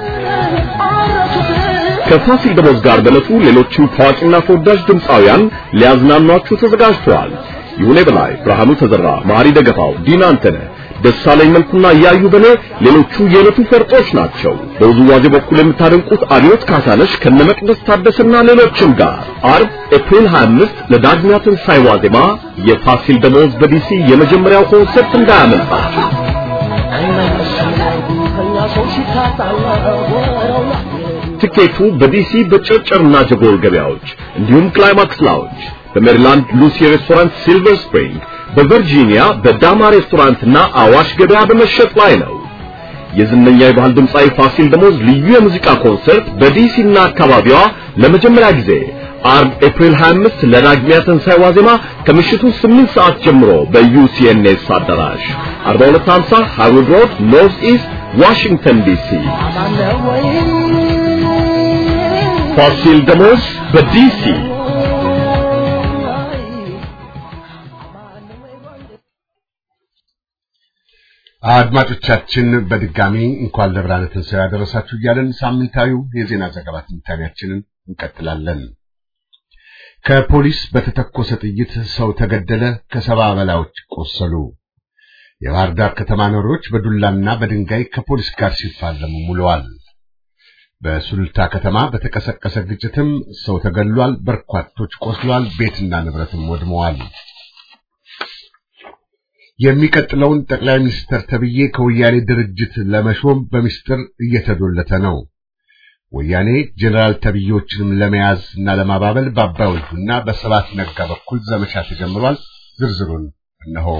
ከፋሲል ደሞዝ ጋር በዕለቱ ሌሎችም ታዋቂና ተወዳጅ ድምፃውያን ሊያዝናኗችሁ ተዘጋጅተዋል። ይሁኔ በላይ፣ ብርሃኑ ተዘራ፣ ማሪ ደገፋው፣ ዲና አንተነህ ደሳለኝ መልኩና እያዩ በኔ ሌሎቹ የዕለቱ ፈርጦች ናቸው። በውዝዋዜ በኩል የምታደንቁት አብዮት ካሳነሽ ከነመቅደስ ታደሰና ሌሎችም ጋር አርብ ኤፕሪል 25 ለዳግሚያ ትንሣኤ ዋዜማ የፋሲል ደሞዝ በዲሲ የመጀመሪያው ኮንሰርት እንዳያመልጣችሁ። ትኬቱ በዲሲ በጨርጨርና ጀጎል ገበያዎች እንዲሁም ክላይማክስ ላውንጅ በሜሪላንድ ሉሲ ሬስቶራንት ሲልቨር ስፕሪንግ በቨርጂኒያ በዳማ ሬስቶራንትና አዋሽ ገበያ በመሸጥ ላይ ነው። የዝነኛ የባህል ድምፃዊ ፋሲል ደሞዝ ልዩ የሙዚቃ ኮንሰርት በዲሲና አካባቢዋ ለመጀመሪያ ጊዜ አርብ ኤፕሪል 25 ለዳግሚያ ትንሣኤ ዋዜማ ከምሽቱ 8 ሰዓት ጀምሮ በዩሲኤንኤስ አዳራሽ 4250 ሃርወርድ ሮድ ኖርዝ ኢስት ዋሽንግተን ዲሲ። ፋሲል ደሞዝ በዲሲ አድማጮቻችን በድጋሚ እንኳን ለብርሃነ ትንሣኤ ያደረሳችሁ እያለን ሳምንታዊው የዜና ዘገባ ትንታኔያችንን እንቀጥላለን። ከፖሊስ በተተኮሰ ጥይት ሰው ተገደለ፣ ከሰባ በላዮች ቆሰሉ። የባህር ዳር ከተማ ነዋሪዎች በዱላና በድንጋይ ከፖሊስ ጋር ሲፋለሙ ውለዋል። በሱሉልታ ከተማ በተቀሰቀሰ ግጭትም ሰው ተገድሏል፣ በርካቶች ቆስሏል፣ ቤትና ንብረትም ወድመዋል። የሚቀጥለውን ጠቅላይ ሚኒስትር ተብዬ ከወያኔ ድርጅት ለመሾም በሚስጥር እየተዶለተ ነው። ወያኔ ጀነራል ተብዬዎችንም ለመያዝ እና ለማባበል በአባይ ወልዱና በሰባት ነጋ በኩል ዘመቻ ተጀምሯል። ዝርዝሩን እነሆ።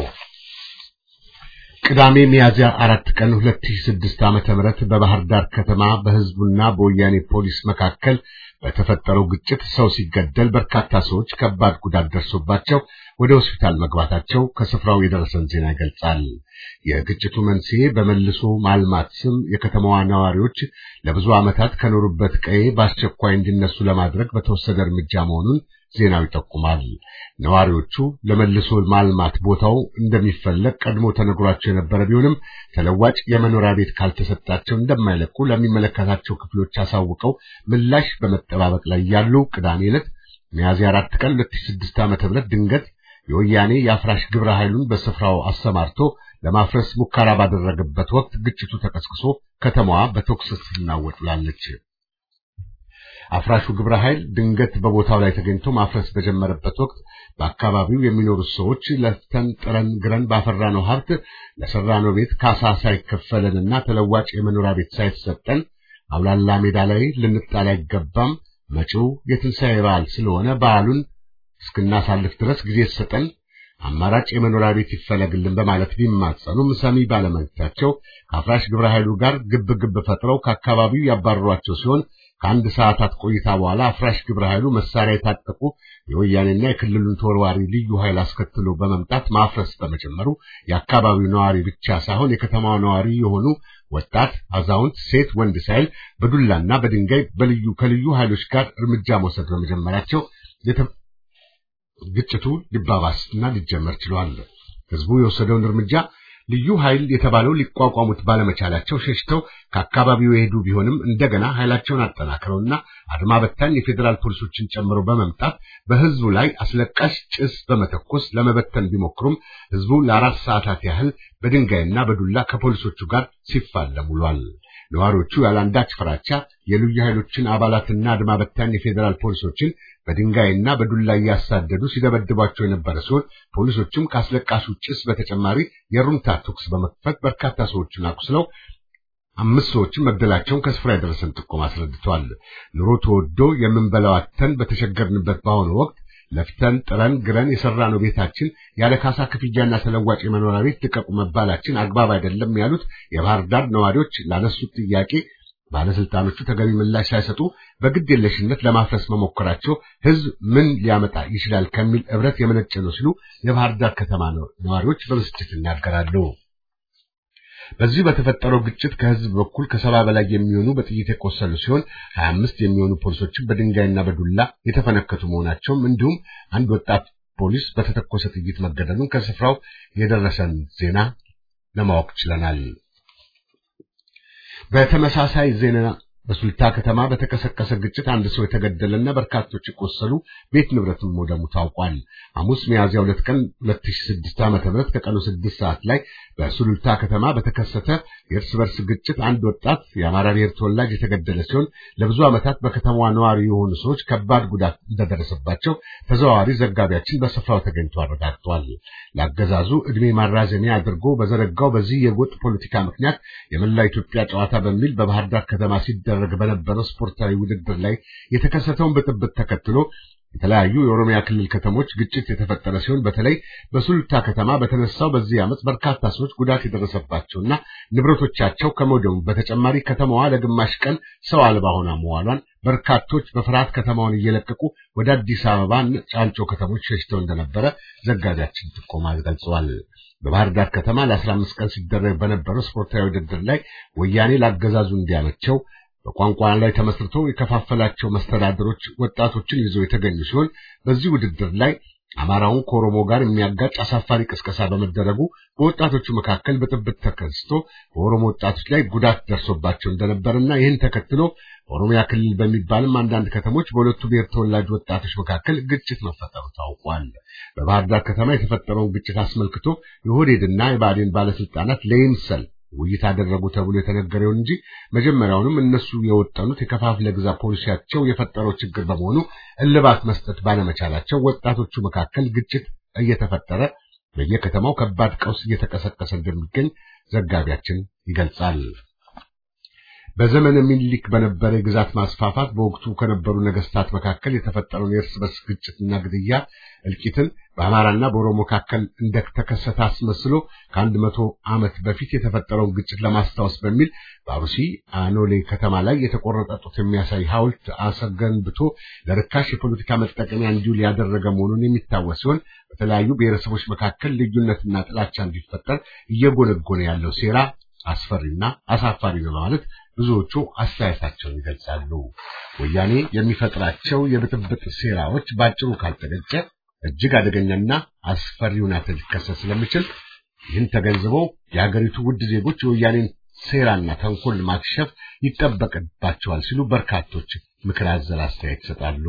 ቅዳሜ ሚያዝያ አራት ቀን 2006 ዓመተ ምህረት በባህር ዳር ከተማ በህዝቡና በወያኔ ፖሊስ መካከል በተፈጠረው ግጭት ሰው ሲገደል በርካታ ሰዎች ከባድ ጉዳት ደርሶባቸው ወደ ሆስፒታል መግባታቸው ከስፍራው የደረሰን ዜና ይገልጻል። የግጭቱ መንስኤ በመልሶ ማልማት ስም የከተማዋ ነዋሪዎች ለብዙ ዓመታት ከኖሩበት ቀዬ በአስቸኳይ እንዲነሱ ለማድረግ በተወሰደ እርምጃ መሆኑን ዜናው ይጠቁማል። ነዋሪዎቹ ለመልሶ ማልማት ቦታው እንደሚፈለግ ቀድሞ ተነግሯቸው የነበረ ቢሆንም ተለዋጭ የመኖሪያ ቤት ካልተሰጣቸው እንደማይለቁ ለሚመለከታቸው ክፍሎች አሳውቀው ምላሽ በመጠባበቅ ላይ ያሉ ቅዳሜ ዕለት ሚያዝያ 4 ቀን 2006 ዓ.ም ድንገት የወያኔ የአፍራሽ ግብረ ኃይሉን በስፍራው አሰማርቶ ለማፍረስ ሙከራ ባደረገበት ወቅት ግጭቱ ተቀስቅሶ ከተማዋ በተኩስ ስትናወጥ ውላለች። አፍራሹ ግብረ ኃይል ድንገት በቦታው ላይ ተገኝቶ ማፍረስ በጀመረበት ወቅት በአካባቢው የሚኖሩት ሰዎች ለፍተን ጥረን ግረን ባፈራነው ሀብት ለሰራነው ቤት ካሳ ሳይከፈለንና ተለዋጭ የመኖሪያ ቤት ሳይሰጠን አውላላ ሜዳ ላይ ልንጣል አይገባም፣ መጪው የትንሣኤ በዓል ስለሆነ በዓሉን እስክናሳልፍ ድረስ ጊዜ ሰጠን፣ አማራጭ የመኖሪያ ቤት ይፈለግልን በማለት ቢማጸኑም ሰሚ ባለመግታቸው ከአፍራሽ ግብረ ኃይሉ ጋር ግብ ግብ ፈጥረው ከአካባቢው ያባረሯቸው ሲሆን ከአንድ ሰዓታት ቆይታ በኋላ አፍራሽ ግብረ ኃይሉ መሳሪያ የታጠቁ የወያኔና የክልሉን ተወርዋሪ ልዩ ኃይል አስከትሎ በመምጣት ማፍረስ በመጀመሩ የአካባቢው ነዋሪ ብቻ ሳይሆን የከተማው ነዋሪ የሆኑ ወጣት፣ አዛውንት፣ ሴት፣ ወንድ ሳይል በዱላና በድንጋይ በልዩ ከልዩ ኃይሎች ጋር እርምጃ መውሰድ በመጀመራቸው ግጭቱ ሊባባስና ሊጀመር ችሏል። ህዝቡ የወሰደውን እርምጃ ልዩ ኃይል የተባለው ሊቋቋሙት ባለመቻላቸው ሸሽተው ከአካባቢው የሄዱ ቢሆንም እንደገና ኃይላቸውን አጠናክረውና አድማ በታኝ የፌዴራል ፖሊሶችን ጨምሮ በመምጣት በህዝቡ ላይ አስለቃሽ ጭስ በመተኮስ ለመበተን ቢሞክሩም ህዝቡ ለአራት ሰዓታት ያህል በድንጋይና በዱላ ከፖሊሶቹ ጋር ሲፋለም ውሏል። ነዋሪዎቹ ያለአንዳች ፍራቻ የልዩ ኃይሎችን አባላትና አድማ በታኝ የፌዴራል ፖሊሶችን በድንጋይና በዱላ እያሳደዱ ሲደበድቧቸው የነበረ ሲሆን ፖሊሶቹም ካስለቃሹ ጭስ በተጨማሪ የሩምታ ተኩስ በመክፈት በርካታ ሰዎችን አቁስለው አምስት ሰዎችን መግደላቸውን ከስፍራ የደረሰን ጥቆም አስረድቷል። ኑሮ ተወዶ የምንበላው አጥተን በተቸገርንበት በአሁኑ ወቅት ለፍተን ጥረን ግረን የሰራነው ቤታችን ያለ ካሳ ክፍያና ተለዋጭ የመኖሪያ ቤት ልቀቁ መባላችን አግባብ አይደለም ያሉት የባህር ዳር ነዋሪዎች ላነሱት ጥያቄ ባለስልጣኖቹ ተገቢ ምላሽ ሳይሰጡ በግድ የለሽነት ለማፍረስ መሞከራቸው ህዝብ ምን ሊያመጣ ይችላል ከሚል እብረት የመነጨ ነው ሲሉ የባህር ዳር ከተማ ነዋሪዎች በብስጭት ይናገራሉ። በዚህ በተፈጠረው ግጭት ከህዝብ በኩል ከሰባ በላይ የሚሆኑ በጥይት የቆሰሉ ሲሆን ሀያ አምስት የሚሆኑ ፖሊሶችን በድንጋይና በዱላ የተፈነከቱ መሆናቸውም እንዲሁም አንድ ወጣት ፖሊስ በተተኮሰ ጥይት መገደሉን ከስፍራው የደረሰን ዜና ለማወቅ ችለናል። በተመሳሳይ ዜና በሱልታ ከተማ በተቀሰቀሰ ግጭት አንድ ሰው የተገደለና በርካቶች የቆሰሉ ቤት ንብረትም መውደሙ ታውቋል። ሐሙስ ሚያዝያ ሁለት ቀን 2006 ዓ.ም ከቀኑ 6 ሰዓት ላይ በሱሉልታ ከተማ በተከሰተ የእርስ በርስ ግጭት አንድ ወጣት የአማራ ብሔር ተወላጅ የተገደለ ሲሆን ለብዙ ዓመታት በከተማዋ ነዋሪ የሆኑ ሰዎች ከባድ ጉዳት እንደደረሰባቸው ተዘዋዋሪ ዘጋቢያችን በስፍራው ተገኝቶ አረጋግጧል። ለአገዛዙ ዕድሜ ማራዘሚያ አድርጎ በዘረጋው በዚህ የጎጥ ፖለቲካ ምክንያት የመላ ኢትዮጵያ ጨዋታ በሚል በባህር ዳር ከተማ ሲደረግ በነበረው ስፖርታዊ ውድድር ላይ የተከሰተውን ብጥብጥ ተከትሎ የተለያዩ የኦሮሚያ ክልል ከተሞች ግጭት የተፈጠረ ሲሆን በተለይ በሱሉልታ ከተማ በተነሳው በዚህ ዓመት በርካታ ሰዎች ጉዳት የደረሰባቸውና ንብረቶቻቸው ከመውደሙ በተጨማሪ ከተማዋ ለግማሽ ቀን ሰው አልባ ሆና መዋሏን በርካቶች በፍርሃት ከተማውን እየለቀቁ ወደ አዲስ አበባ ጫንጮ ከተሞች ሸሽተው እንደነበረ ዘጋቢያችን ጥቆማ ገልጸዋል። በባህር ዳር ከተማ ለ15 ቀን ሲደረግ በነበረው ስፖርታዊ ውድድር ላይ ወያኔ ላገዛዙ እንዲያመቸው በቋንቋ ላይ ተመስርቶ የከፋፈላቸው መስተዳድሮች ወጣቶችን ይዘው የተገኙ ሲሆን በዚህ ውድድር ላይ አማራውን ከኦሮሞ ጋር የሚያጋጭ አሳፋሪ ቅስቀሳ በመደረጉ በወጣቶቹ መካከል ብጥብጥ ተከስቶ በኦሮሞ ወጣቶች ላይ ጉዳት ደርሶባቸው እንደነበርና ይህን ተከትሎ ኦሮሚያ ክልል በሚባልም አንዳንድ ከተሞች በሁለቱ ብሔር ተወላጅ ወጣቶች መካከል ግጭት መፈጠሩ ታውቋል። በባህር ዳር ከተማ የተፈጠረውን ግጭት አስመልክቶ የኦህዴድና የብአዴን ባለስልጣናት ለይምሰል ውይይት አደረጉ ተብሎ የተነገረው እንጂ መጀመሪያውንም እነሱ የወጠኑት የከፋፍለ ግዛ ፖሊሲያቸው የፈጠረው ችግር በመሆኑ እልባት መስጠት ባለመቻላቸው ወጣቶቹ መካከል ግጭት እየተፈጠረ በየከተማው ከባድ ቀውስ እየተቀሰቀሰ እንደሚገኝ ዘጋቢያችን ይገልጻል። በዘመነ ሚኒሊክ በነበረ የግዛት ማስፋፋት በወቅቱ ከነበሩ ነገስታት መካከል የተፈጠረውን የእርስ በርስ ግጭትና ግድያ እልቂትን በአማራና በኦሮሞ መካከል እንደተከሰተ አስመስሎ ከአንድ መቶ ዓመት በፊት የተፈጠረውን ግጭት ለማስታወስ በሚል በአሩሲ አኖሌ ከተማ ላይ የተቆረጠ ጡት የሚያሳይ ሐውልት አሰገንብቶ ለርካሽ የፖለቲካ መጠቀሚያ እንዲውል ያደረገ መሆኑን የሚታወስ ሲሆን በተለያዩ ብሔረሰቦች መካከል ልዩነትና ጥላቻ እንዲፈጠር እየጎነጎነ ያለው ሴራ አስፈሪና አሳፋሪ ነው በማለት ብዙዎቹ አስተያየታቸውን ይገልጻሉ። ወያኔ የሚፈጥራቸው የብጥብጥ ሴራዎች ባጭሩ ካልተገጨ እጅግ አደገኛና አስፈሪ ሁኔታ ሊከሰት ስለሚችል ይህን ተገንዝበው የሀገሪቱ ውድ ዜጎች የወያኔን ሴራና ተንኮል ማክሸፍ ይጠበቅባቸዋል ሲሉ በርካቶች ምክር አዘል አስተያየት ይሰጣሉ።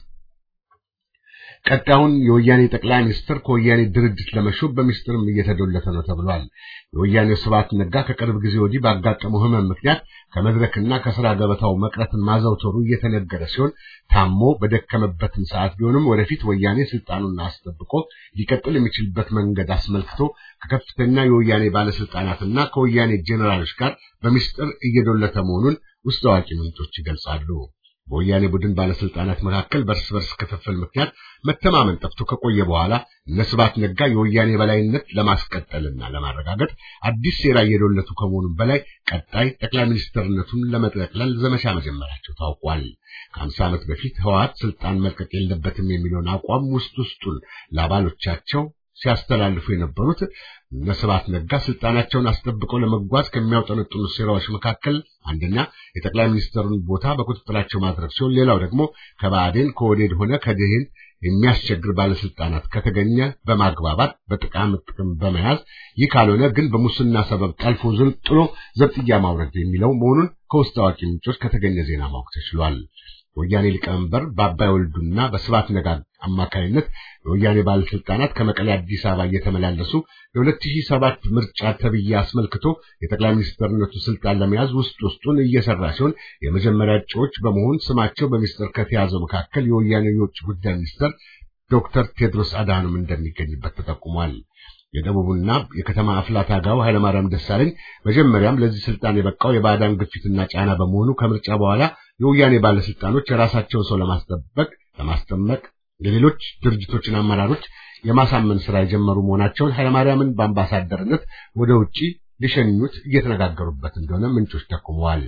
ቀጣዩን የወያኔ ጠቅላይ ሚኒስትር ከወያኔ ድርጅት ለመሾም በሚስጥርም እየተዶለተ ነው ተብሏል። የወያኔው ስብሐት ነጋ ከቅርብ ጊዜ ወዲህ ባጋጠመው ሕመም ምክንያት ከመድረክና ከስራ ገበታው መቅረትን ማዘውተሩ እየተነገረ ሲሆን ታሞ በደከመበትም ሰዓት ቢሆንም ወደፊት ወያኔ ስልጣኑን አስጠብቆ ሊቀጥል የሚችልበት መንገድ አስመልክቶ ከከፍተኛ የወያኔ ባለስልጣናትና ከወያኔ ጄኔራሎች ጋር በሚስጥር እየዶለተ መሆኑን ውስጥ አዋቂ ምንጮች ይገልጻሉ። በወያኔ ቡድን ባለስልጣናት መካከል በርስ በርስ ክፍፍል ምክንያት መተማመን ጠፍቶ ከቆየ በኋላ እነ ስብሐት ነጋ የወያኔ በላይነት ለማስቀጠልና ለማረጋገጥ አዲስ ሴራ እየዶለቱ ከመሆኑም በላይ ቀጣይ ጠቅላይ ሚኒስትርነቱን ለመጠቅለል ዘመቻ መጀመራቸው ታውቋል። ከአምሳ ዓመት በፊት ህወሓት ስልጣን መልቀቅ የለበትም የሚለውን አቋም ውስጥ ውስጡን ለአባሎቻቸው ሲያስተላልፉ የነበሩት እነ ስብሐት ነጋ ስልጣናቸውን አስጠብቀው ለመጓዝ ከሚያውጠነጥኑ ሴራዎች መካከል አንደኛ የጠቅላይ ሚኒስትሩን ቦታ በቁጥጥራቸው ማድረግ ሲሆን፣ ሌላው ደግሞ ከባዕዴን ከወዴድ ሆነ ከድህን የሚያስቸግር ባለስልጣናት ከተገኘ በማግባባት በጥቃም ጥቅም በመያዝ ይህ ካልሆነ ግን በሙስና ሰበብ ጠልፎ ጥሎ ዘብጥያ ማውረድ የሚለው መሆኑን ከውስጥ አዋቂ ምንጮች ከተገኘ ዜና ማወቅ ተችሏል። የወያኔ ሊቀመንበር በአባይ ወልዱና በስብሐት ነጋ አማካይነት የወያኔ ባለስልጣናት ከመቀሌ አዲስ አበባ እየተመላለሱ የ2007 ምርጫ ተብዬ አስመልክቶ የጠቅላይ ሚኒስትርነቱ ስልጣን ለመያዝ ውስጥ ውስጡን እየሰራ ሲሆን የመጀመሪያ እጩዎች በመሆን ስማቸው በሚስጥር ከተያዘው መካከል የወያኔ የውጭ ጉዳይ ሚኒስትር ዶክተር ቴድሮስ አድሃኖም እንደሚገኝበት ተጠቁሟል። የደቡብና የከተማ አፍላ ታጋው ኃይለማርያም ደሳለኝ መጀመሪያም ለዚህ ስልጣን የበቃው የባዕዳን ግፊትና ጫና በመሆኑ ከምርጫ በኋላ የወያኔ ባለስልጣኖች የራሳቸውን ሰው ለማስጠበቅ ለማስጠመቅ የሌሎች ድርጅቶችን አመራሮች የማሳመን ስራ የጀመሩ መሆናቸውን ኃይለማርያምን በአምባሳደርነት ወደ ውጪ ሊሸኙት እየተነጋገሩበት እንደሆነ ምንጮች ጠቁመዋል።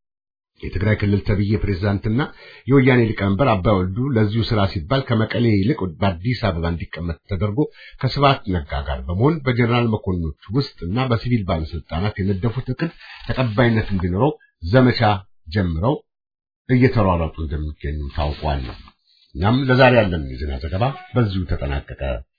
የትግራይ ክልል ተብዬ ፕሬዝዳንትና የወያኔ ሊቀመንበር አባይ ወልዱ ለዚሁ ስራ ሲባል ከመቀሌ ይልቅ በአዲስ አበባ እንዲቀመጥ ተደርጎ ከስብሐት ነጋ ጋር በመሆን በጀነራል መኮንኖች ውስጥ እና በሲቪል ባለስልጣናት የነደፉት እቅድ ተቀባይነት እንዲኖረው ዘመቻ ጀምረው እየተሯሯጡ እንደሚገኙ ታውቋል። እኛም ለዛሬ ያለን የዜና ዘገባ በዚሁ ተጠናቀቀ።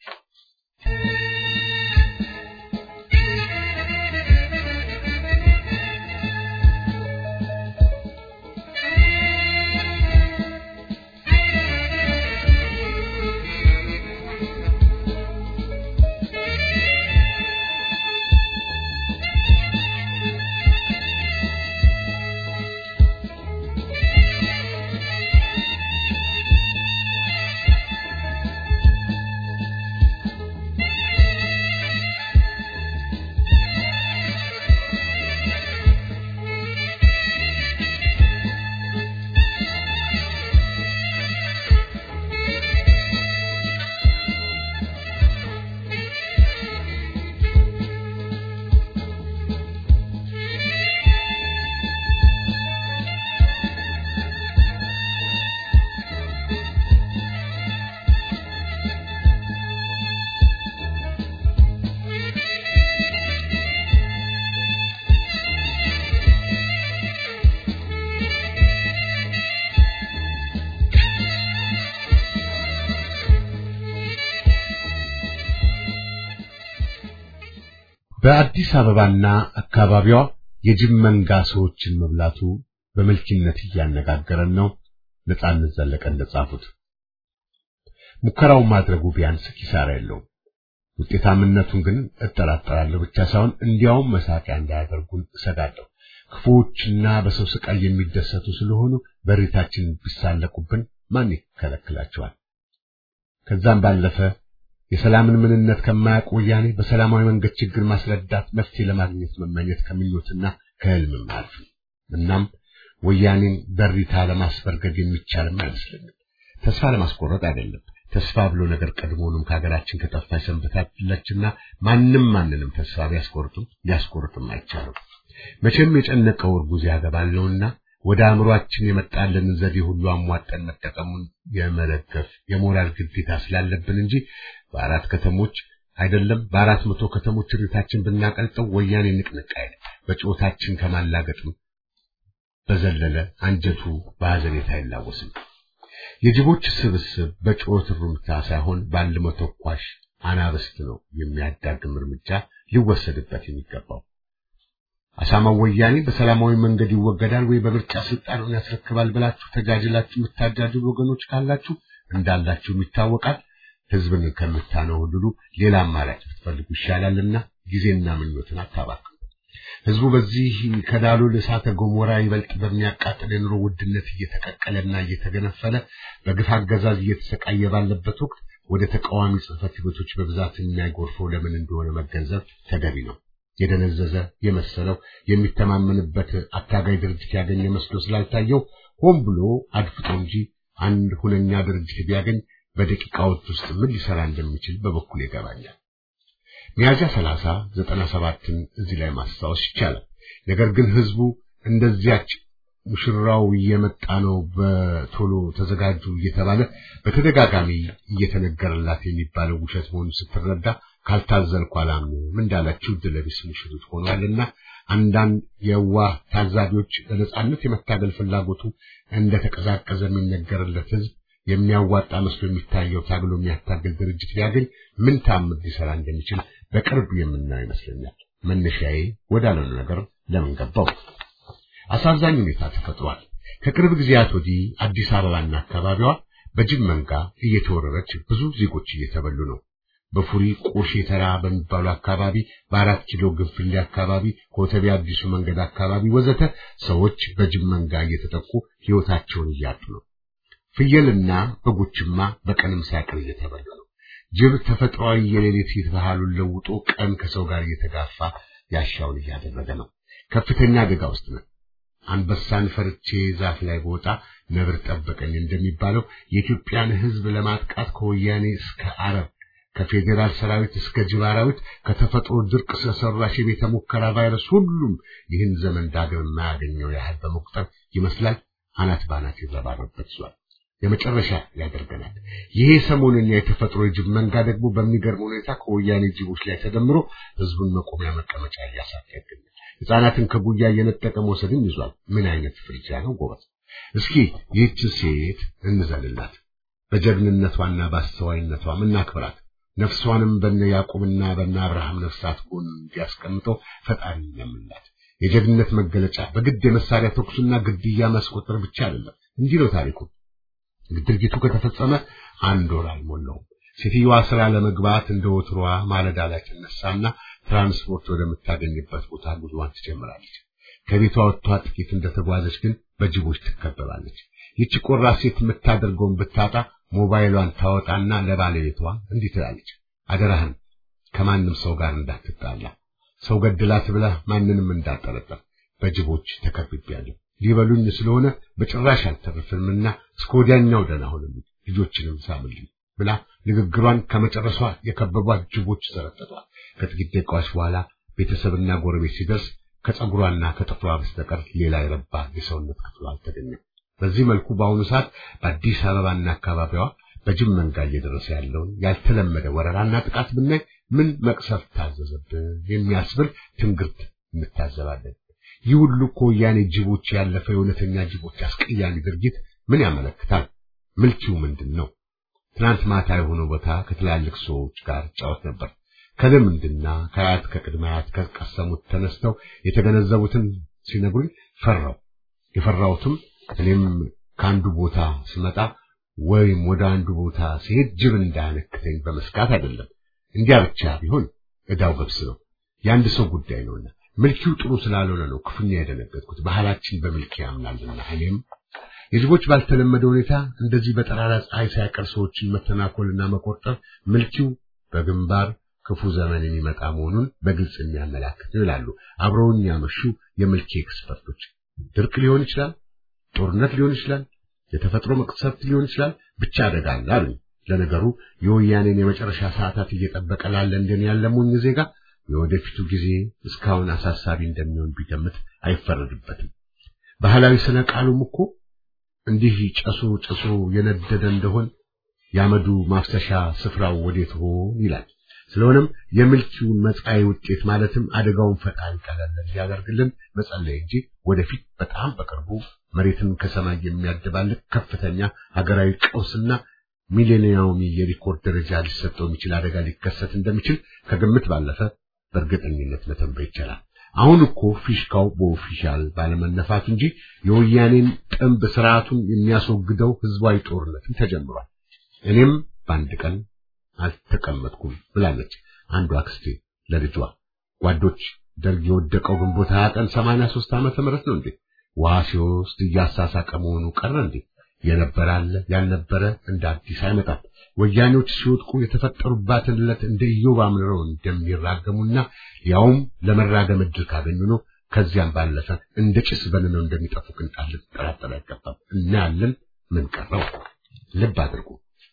በአዲስ አበባና አካባቢዋ የጅብ መንጋ ሰዎችን መብላቱ በመልኪነት እያነጋገረን ነው። ነጻነት ዘለቀ እንደጻፉት ሙከራውን ማድረጉ ቢያንስ ኪሳራ የለውም። ውጤታምነቱን ግን እጠራጠራለሁ ብቻ ሳይሆን እንዲያውም መሳቂያ እንዳያደርጉን እሰጋለሁ። ክፉዎችና በሰው ስቃይ የሚደሰቱ ስለሆኑ በሬታችን ቢሳለቁብን ማን ይከለክላቸዋል? ከዛም ባለፈ የሰላምን ምንነት ከማያውቅ ወያኔ በሰላማዊ መንገድ ችግር ማስረዳት መፍትሄ ለማግኘት መመኘት ከምኞትና ከህልምም አያልፍም። እናም ወያኔን በሪታ ለማስበርገድ የሚቻልም አይመስለኝም። ተስፋ ለማስቆረጥ አይደለም። ተስፋ ብሎ ነገር ቀድሞውንም ከሀገራችን ከጠፋ ሰንብታለችና ማንም ማንንም ተስፋ ቢያስቆርጥም ሊያስቆርጥም አይቻልም። መቼም የጨነቀው እርጉዝ ያገባል ነውና ወደ አእምሯችን የመጣልን ዘዴ ሁሉ አሟጠን መጠቀሙን የመደገፍ የሞራል ግዴታ ስላለብን እንጂ በአራት ከተሞች አይደለም በአራት መቶ ከተሞች ርታችን ብናቀልጠው ወያኔ ንቅንቅ አይል በጭወታችን ከማላገጥም በዘለለ አንጀቱ በሐዘኔታ አይላወስም። የጅቦች ስብስብ በጩኸት ሩምታ ሳይሆን ባልሞ ተኳሽ አናብስት ነው የሚያዳግም እርምጃ ሊወሰድበት የሚገባው። አሳማው ወያኔ በሰላማዊ መንገድ ይወገዳል ወይ በምርጫ ስልጣኑን ያስረክባል ብላችሁ ተጃጅላችሁ የምታጃጅሉ ወገኖች ካላችሁ እንዳላችሁም ይታወቃል። ህዝብን ከምታነውልሉ ሌላ አማራጭ ብትፈልጉ ይሻላልና ጊዜና ምኞትን አታባክኑ። ህዝቡ በዚህ ከዳሎል እሳተ ገሞራ ይበልጥ በሚያቃጥል የኑሮ ውድነት እየተቀቀለና እየተገነፈለ በግፍ አገዛዝ እየተሰቃየ ባለበት ወቅት ወደ ተቃዋሚ ጽሕፈት ቤቶች በብዛት የሚያጎርፈው ለምን እንደሆነ መገንዘብ ተገቢ ነው። የደነዘዘ የመሰለው የሚተማመንበት አታጋይ ድርጅት ያገኘ መስሎ ስላልታየው ሆን ብሎ አድፍጦ እንጂ አንድ ሁነኛ ድርጅት ቢያገኝ በደቂቃዎች ውስጥ ምን ሊሰራ እንደሚችል በበኩል ይገባኛል። ሚያዝያ 30 97ን እዚህ ላይ ማስታወስ ይቻላል። ነገር ግን ህዝቡ እንደዚያች ሙሽራው እየመጣ ነው በቶሎ ተዘጋጁ እየተባለ በተደጋጋሚ እየተነገረላት የሚባለው ውሸት መሆኑን ስትረዳ ካልታዘልኩ አላምንም እንዳለችው ድለቢስ ሙሽሪት ሆኗልና አንዳንድ የዋህ ታዛቢዎች ለነጻነት የመታገል ፍላጎቱ እንደተቀዛቀዘ የሚነገርለት ህዝብ የሚያዋጣ መስሎ የሚታየው ታግሎ የሚያታግል ድርጅት ቢያገኝ ምን ታምር ሊሰራ እንደሚችል በቅርብ የምናየው ይመስለኛል። መነሻዬ ወዳለው ነገር ለምን ገባው? አሳዛኝ ሁኔታ ተፈጥሯል። ከቅርብ ጊዜያት ወዲህ አዲስ አበባና አካባቢዋ በጅብ መንጋ እየተወረረች ብዙ ዜጎች እየተበሉ ነው። በፉሪ ቆሼ ተራ በሚባሉ አካባቢ፣ በአራት ኪሎ ግንፍሌ አካባቢ፣ ኮተቤ አዲሱ መንገድ አካባቢ ወዘተ ሰዎች በጅብ መንጋ እየተጠቁ ሕይወታቸውን እያጡ ነው። ፍየልና በጎችማ በቀንም ሳይቀር እየተበሉ ነው። ጅብ ተፈጥሯዊ የሌሊት ባህሉን ለውጦ ቀን ከሰው ጋር እየተጋፋ ያሻውን እያደረገ ነው። ከፍተኛ አደጋ ውስጥ ነው። አንበሳን ፈርቼ ዛፍ ላይ በወጣ ነብር ጠበቀኝ እንደሚባለው የኢትዮጵያን ሕዝብ ለማጥቃት ከወያኔ እስከ አረብ ከፌዴራል ሰራዊት እስከ ጅብ አራዊት ከተፈጥሮ ድርቅ ስለሰራሽ የቤተ ሙከራ ቫይረስ ሁሉም ይህን ዘመን ዳግም የማያገኘው ያህል በመቁጠር ይመስላል አናት ባናት ይረባረበት ይዟል። የመጨረሻ ያደርገናል። ይሄ ሰሞንኛ የተፈጥሮ የጅብ መንጋ ደግሞ በሚገርም ሁኔታ ከወያኔ ጅቦች ላይ ተደምሮ ህዝቡን መቆሚያ መቀመጫ እያሳጣ ይገኛል። ሕፃናትን ከጉያ እየነጠቀ መውሰድም ይዟል። ምን አይነት ፍርጃ ነው ጎበዝ! እስኪ ይህችን ሴት እንዘልላት፣ በጀግንነቷና በአስተዋይነቷም እናክብራት። ነፍሷንም በነ ያዕቆብና በነ አብርሃም ነፍሳት ጎን እንዲያስቀምጠው ፈጣሪ ለምንላት። የጀግንነት መገለጫ በግድ የመሳሪያ ተኩስና ግድያ ማስቆጠር ብቻ አይደለም። እንዲህ ነው ታሪኩ። ድርጊቱ ከተፈጸመ አንድ ወር አልሞላውም። ሴትዮዋ ስራ ለመግባት እንደ ወትሮዋ ማለዳ ላይ ትነሳና ትራንስፖርት ወደምታገኝበት ቦታ ጉዞዋን ትጀምራለች። ከቤቷ ወጥቷ ጥቂት እንደተጓዘች ግን በጅቦች ትከበባለች። ይቺ ቆራጥ ሴት የምታደርገውን ብታጣ ሞባይሏን ታወጣና ለባለቤቷ እንዲህ ትላለች፣ አደራህን ከማንም ሰው ጋር እንዳትጣላ፣ ሰው ገድላት ብለህ ማንንም እንዳጠረጠር፣ በጅቦች ተከብቤያለሁ ሊበሉኝ ስለሆነ በጭራሽ አልተረፍምና እስከ ወዲያኛው ደህና ሁንልኝ፣ ልጆችንም ሳምልኝ ብላ ንግግሯን ከመጨረሷ የከበቧት ጅቦች ዘረጠጧል። ከጥቂት ደቂቃዎች በኋላ ቤተሰብና ጎረቤት ሲደርስ ከጸጉሯና ከጥፍሯ በስተቀር ሌላ የረባ የሰውነት ክፍሏ አልተገኘም። በዚህ መልኩ በአሁኑ ሰዓት በአዲስ አበባና አካባቢዋ በጅብ መንጋ እየደረሰ ያለውን ያልተለመደ ወረራና ጥቃት ብናይ ምን መቅሰፍት ታዘዘብን የሚያስብል ትንግርት እንታዘባለን። ይህ ሁሉ እኮ ወያኔ ጅቦች ያለፈ የእውነተኛ ጅቦች አስቀያሚ ድርጊት ምን ያመለክታል? ምልኪው ምንድን ነው? ትናንት ማታ የሆነው ቦታ ከትላልቅ ሰዎች ጋር ጫወት ነበር። ከልምድና ከአያት ከቅድመ አያት ከቀሰሙት ተነስተው የተገነዘቡትን ሲነግሩኝ ፈራው። የፈራሁትም እኔም ከአንዱ ቦታ ስመጣ ወይም ወደ አንዱ ቦታ ሲሄድ ጅብ እንዳያነክተኝ በመስጋት አይደለም። እንዲያ ብቻ ቢሆን ዕዳው ገብስ ነው፣ የአንድ ሰው ጉዳይ ነውና ምልኪው ጥሩ ስላልሆነ ነው ክፉኛ የደነገጥኩት። ባህላችን በምልኪ ያምናልና እኔም የጅቦች ባልተለመደ ሁኔታ እንደዚህ በጠራራ ፀሐይ ሳይቀር ሰዎችን መተናኮልና መቆጠር ምልኪው በግንባር ክፉ ዘመን የሚመጣ መሆኑን በግልጽ የሚያመላክት ነው ይላሉ አብረውኝ ያመሹ የምልኪ ኤክስፐርቶች። ድርቅ ሊሆን ይችላል፣ ጦርነት ሊሆን ይችላል፣ የተፈጥሮ መቅሰፍት ሊሆን ይችላል፣ ብቻ አደጋ አለ አሉኝ። ለነገሩ የወያኔን የመጨረሻ ሰዓታት እየጠበቀ ላለ እንደኔ ያለ ሞኝ ዜጋ የወደፊቱ ጊዜ እስካሁን አሳሳቢ እንደሚሆን ቢገምት አይፈረድበትም። ባህላዊ ስነ ቃሉም እኮ እንዲህ ጨሱ ጨሱ የነደደ እንደሆን ያመዱ ማፍሰሻ ስፍራው ወዴት ሆን ይላል። ስለሆነም የምልኪውን መጻኢ ውጤት ማለትም አደጋውን ፈጣሪ ቀለል እንዲያደርግልን መጸለይ እንጂ ወደፊት በጣም በቅርቡ መሬትን ከሰማይ የሚያደባልቅ ከፍተኛ ሀገራዊ ቀውስና ሚሌኒያዊ የሪኮርድ ደረጃ ሊሰጠው የሚችል አደጋ ሊከሰት እንደሚችል ከግምት ባለፈ በእርግጠኝነት መተንበይ ይቻላል። አሁን እኮ ፊሽካው በኦፊሻል ባለመነፋት እንጂ የወያኔን ጥንብ ስርዓቱን የሚያስወግደው ህዝባዊ ጦርነትም ተጀምሯል። እኔም በአንድ ቀን አልተቀመጥኩም ብላለች አንዷ አክስቴ ለልጇ። ጓዶች ደርግ የወደቀው ግንቦት ሀያ ቀን ሰማንያ ሦስት ዓመተ ምህረት ነው እንዴ? ውሃ ሲወስድ እያሳሳቀ መሆኑ ቀረ እንዴ? የነበረ አለ ያልነበረ እንደ አዲስ አይመጣም። ወያኔዎች ሲወድቁ የተፈጠሩባትን ዕለት እንደ ኢዮብ አምርረው እንደሚራገሙና ያውም ለመራገም ዕድል ካገኙ ነው። ከዚያም ባለፈ እንደ ጭስ በንነው እንደሚጠፉ ቅንጣት ልትጠራጠር አይገባም። እናያለን። ምን ቀረው? ልብ አድርጉ።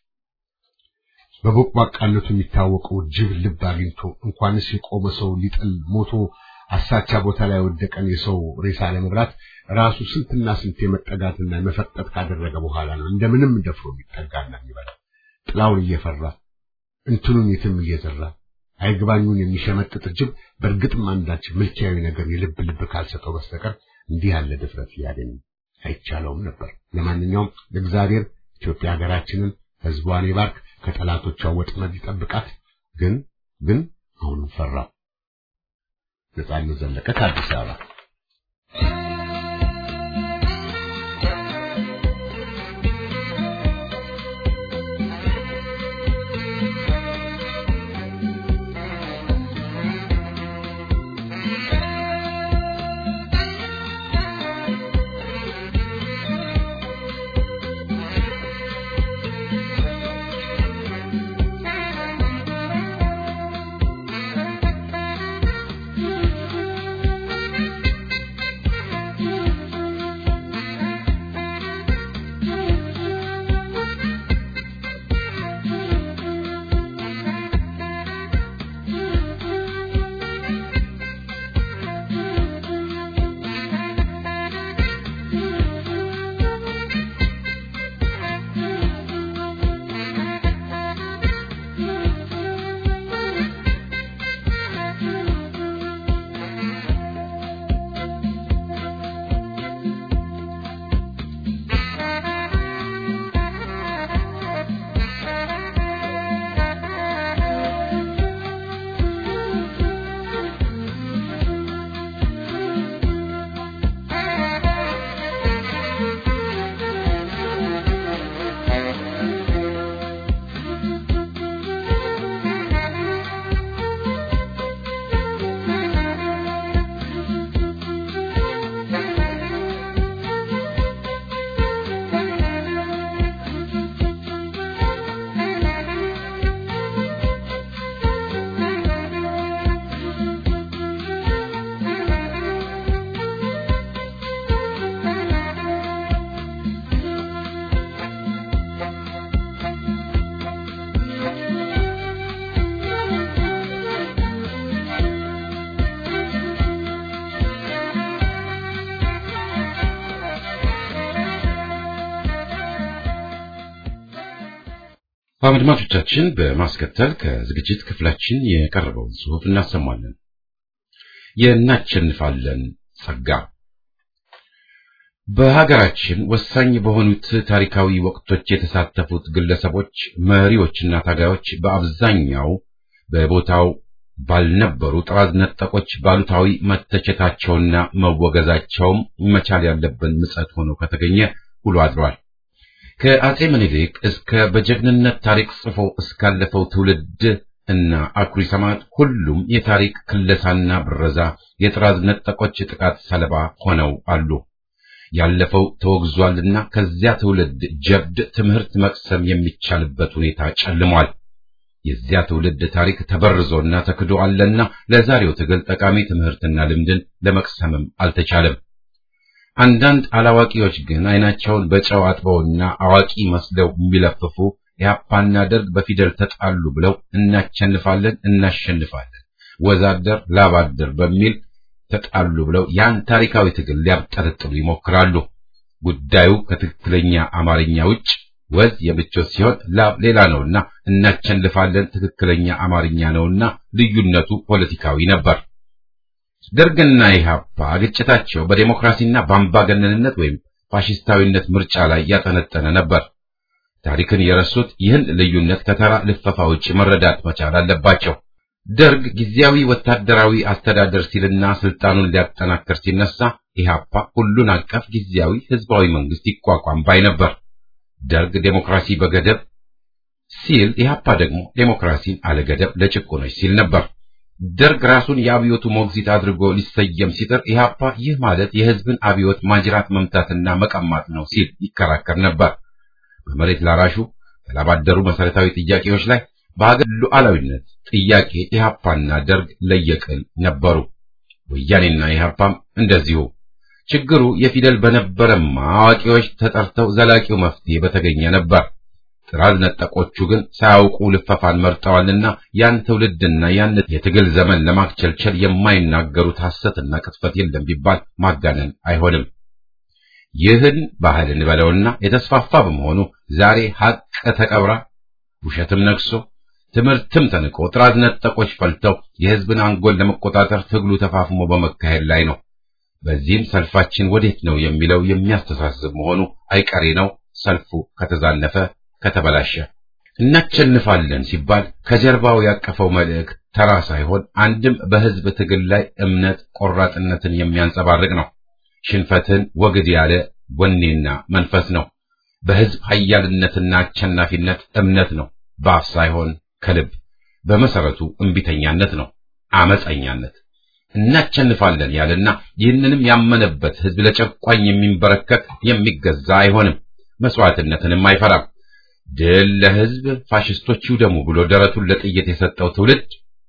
በቦቅቧቃነቱ የሚታወቀው ጅብ ልብ አግኝቶ እንኳንስ የቆመ ሰው ሊጥል ሞቶ አሳቻ ቦታ ላይ ወደቀን የሰው ሬሳ ለመብላት ራሱ ስንትና ስንት የመጠጋትና የመፈጠጥ ካደረገ በኋላ ነው እንደምንም ደፍሮ የሚጠጋና የሚበላ ጥላውን እየፈራ እንትኑን የትም እየዘራ አይግባኙን የሚሸመጥጥ ጅብ በእርግጥም አንዳች ምልኪያዊ ነገር የልብ ልብ ካልሰጠው በስተቀር እንዲህ ያለ ድፍረት ሊያገኝ አይቻለውም ነበር። ለማንኛውም እግዚአብሔር ኢትዮጵያ ሀገራችንን ሕዝቧን ይባርክ፣ ከጠላቶቿ ወጥመድ ይጠብቃት። ግን ግን አሁንም ፈራ። ነጻነት ዘለቀ ከአዲስ አበባ አድማጮቻችን በማስከተል ከዝግጅት ክፍላችን የቀረበውን ጽሑፍ እናሰማለን። የእናሸንፋለን ጸጋ በሀገራችን ወሳኝ በሆኑት ታሪካዊ ወቅቶች የተሳተፉት ግለሰቦች፣ መሪዎችና ታጋዮች በአብዛኛው በቦታው ባልነበሩ ጥራዝ ነጠቆች ባሉታዊ መተቸታቸውና መወገዛቸውም መቻል ያለብን ምጸት ሆኖ ከተገኘ ውሎ አድሯል። ከአጼ ምኒልክ እስከ በጀግንነት ታሪክ ጽፎ እስካለፈው ትውልድ እና አኩሪ ሰማዕት ሁሉም የታሪክ ክለሳና ብረዛ የጥራዝ ነጠቆች ጥቃት ሰለባ ሆነው አሉ። ያለፈው ተወግዟልና ከዚያ ትውልድ ጀብድ ትምህርት መቅሰም የሚቻልበት ሁኔታ ጨልሟል። የዚያ ትውልድ ታሪክ ተበርዞና ተክዶ አለና ለዛሬው ትግል ጠቃሚ ትምህርትና ልምድን ለመቅሰምም አልተቻለም። አንዳንድ አላዋቂዎች ግን አይናቸውን በጨው አጥበውና አዋቂ መስለው የሚለፍፉ ኢህአፓና ደርግ በፊደል ተጣሉ ብለው እናሸንፋለን እናሸንፋለን ወዛደር ላባደር በሚል ተጣሉ ብለው ያን ታሪካዊ ትግል ሊያብጠረጥሩ ይሞክራሉ። ጉዳዩ ከትክክለኛ አማርኛ ውጭ ወዝ የምቾት ሲሆን ላብ ሌላ ነውና እናቸንፋለን ትክክለኛ አማርኛ ነውና ልዩነቱ ፖለቲካዊ ነበር። ደርግና ኢህአፓ ግጭታቸው በዴሞክራሲና በአምባገነንነት ወይም ፋሽስታዊነት ምርጫ ላይ ያጠነጠነ ነበር። ታሪክን የረሱት ይህን ልዩነት ከተራ ልፈፋ ውጭ መረዳት መቻል አለባቸው። ደርግ ጊዜያዊ ወታደራዊ አስተዳደር ሲልና ስልጣኑን ሊያጠናክር ሲነሳ ኢህአፓ ሁሉን አቀፍ ጊዜያዊ ህዝባዊ መንግስት ይቋቋም ባይ ነበር። ደርግ ዴሞክራሲ በገደብ ሲል፣ ኢህአፓ ደግሞ ዴሞክራሲን አለገደብ ለጭቁኖች ሲል ነበር። ደርግ ራሱን የአብዮቱ ሞግዚት አድርጎ ሊሰየም ሲጥር ኢህአፓ ይህ ማለት የህዝብን አብዮት ማጅራት መምታትና መቀማት ነው ሲል ይከራከር ነበር። በመሬት ላራሹ በላባደሩ መሰረታዊ ጥያቄዎች ላይ በሀገር ሉዓላዊነት ጥያቄ ኢህአፓና ደርግ ለየቅል ነበሩ። ወያኔና ኢህአፓም እንደዚሁ። ችግሩ የፊደል በነበረማ አዋቂዎች ተጠርተው ዘላቂው መፍትሄ በተገኘ ነበር። ጥራዝ ነጠቆቹ ግን ሳያውቁ ልፈፋን መርጠዋልና ያን ትውልድና ያን የትግል ዘመን ለማክቸልቸል የማይናገሩት ሐሰትና ቅጥፈት የለም ቢባል ማጋነን አይሆንም። ይህን ባህል እንበለውና የተስፋፋ በመሆኑ ዛሬ ሐቅ ተቀብራ ውሸትም ነግሶ ትምህርትም ተንቆ ጥራዝ ነጠቆች ፈልተው የህዝብን አንጎል ለመቆጣጠር ትግሉ ተፋፍሞ በመካሄድ ላይ ነው። በዚህም ሰልፋችን ወዴት ነው የሚለው የሚያስተሳስብ መሆኑ አይቀሬ ነው። ሰልፉ ከተዛነፈ ከተበላሸ እናቸንፋለን ሲባል ከጀርባው ያቀፈው መልእክት ተራ ሳይሆን አንድም በህዝብ ትግል ላይ እምነት ቆራጥነትን የሚያንጸባርቅ ነው። ሽንፈትን ወግድ ያለ ወኔና መንፈስ ነው። በህዝብ ኃያልነትና አሸናፊነት እምነት ነው። በአፍ ሳይሆን ከልብ በመሰረቱ እምቢተኛነት ነው፣ አመፀኛነት። እናቸንፋለን ያለና ይህንንም ያመነበት ህዝብ ለጨቋኝ የሚንበረከክ የሚገዛ አይሆንም፣ መስዋዕትነትንም አይፈራም። ድል ለህዝብ ፋሽስቶች ይውደሙ ብሎ ደረቱን ለጥይት የሰጠው ትውልድ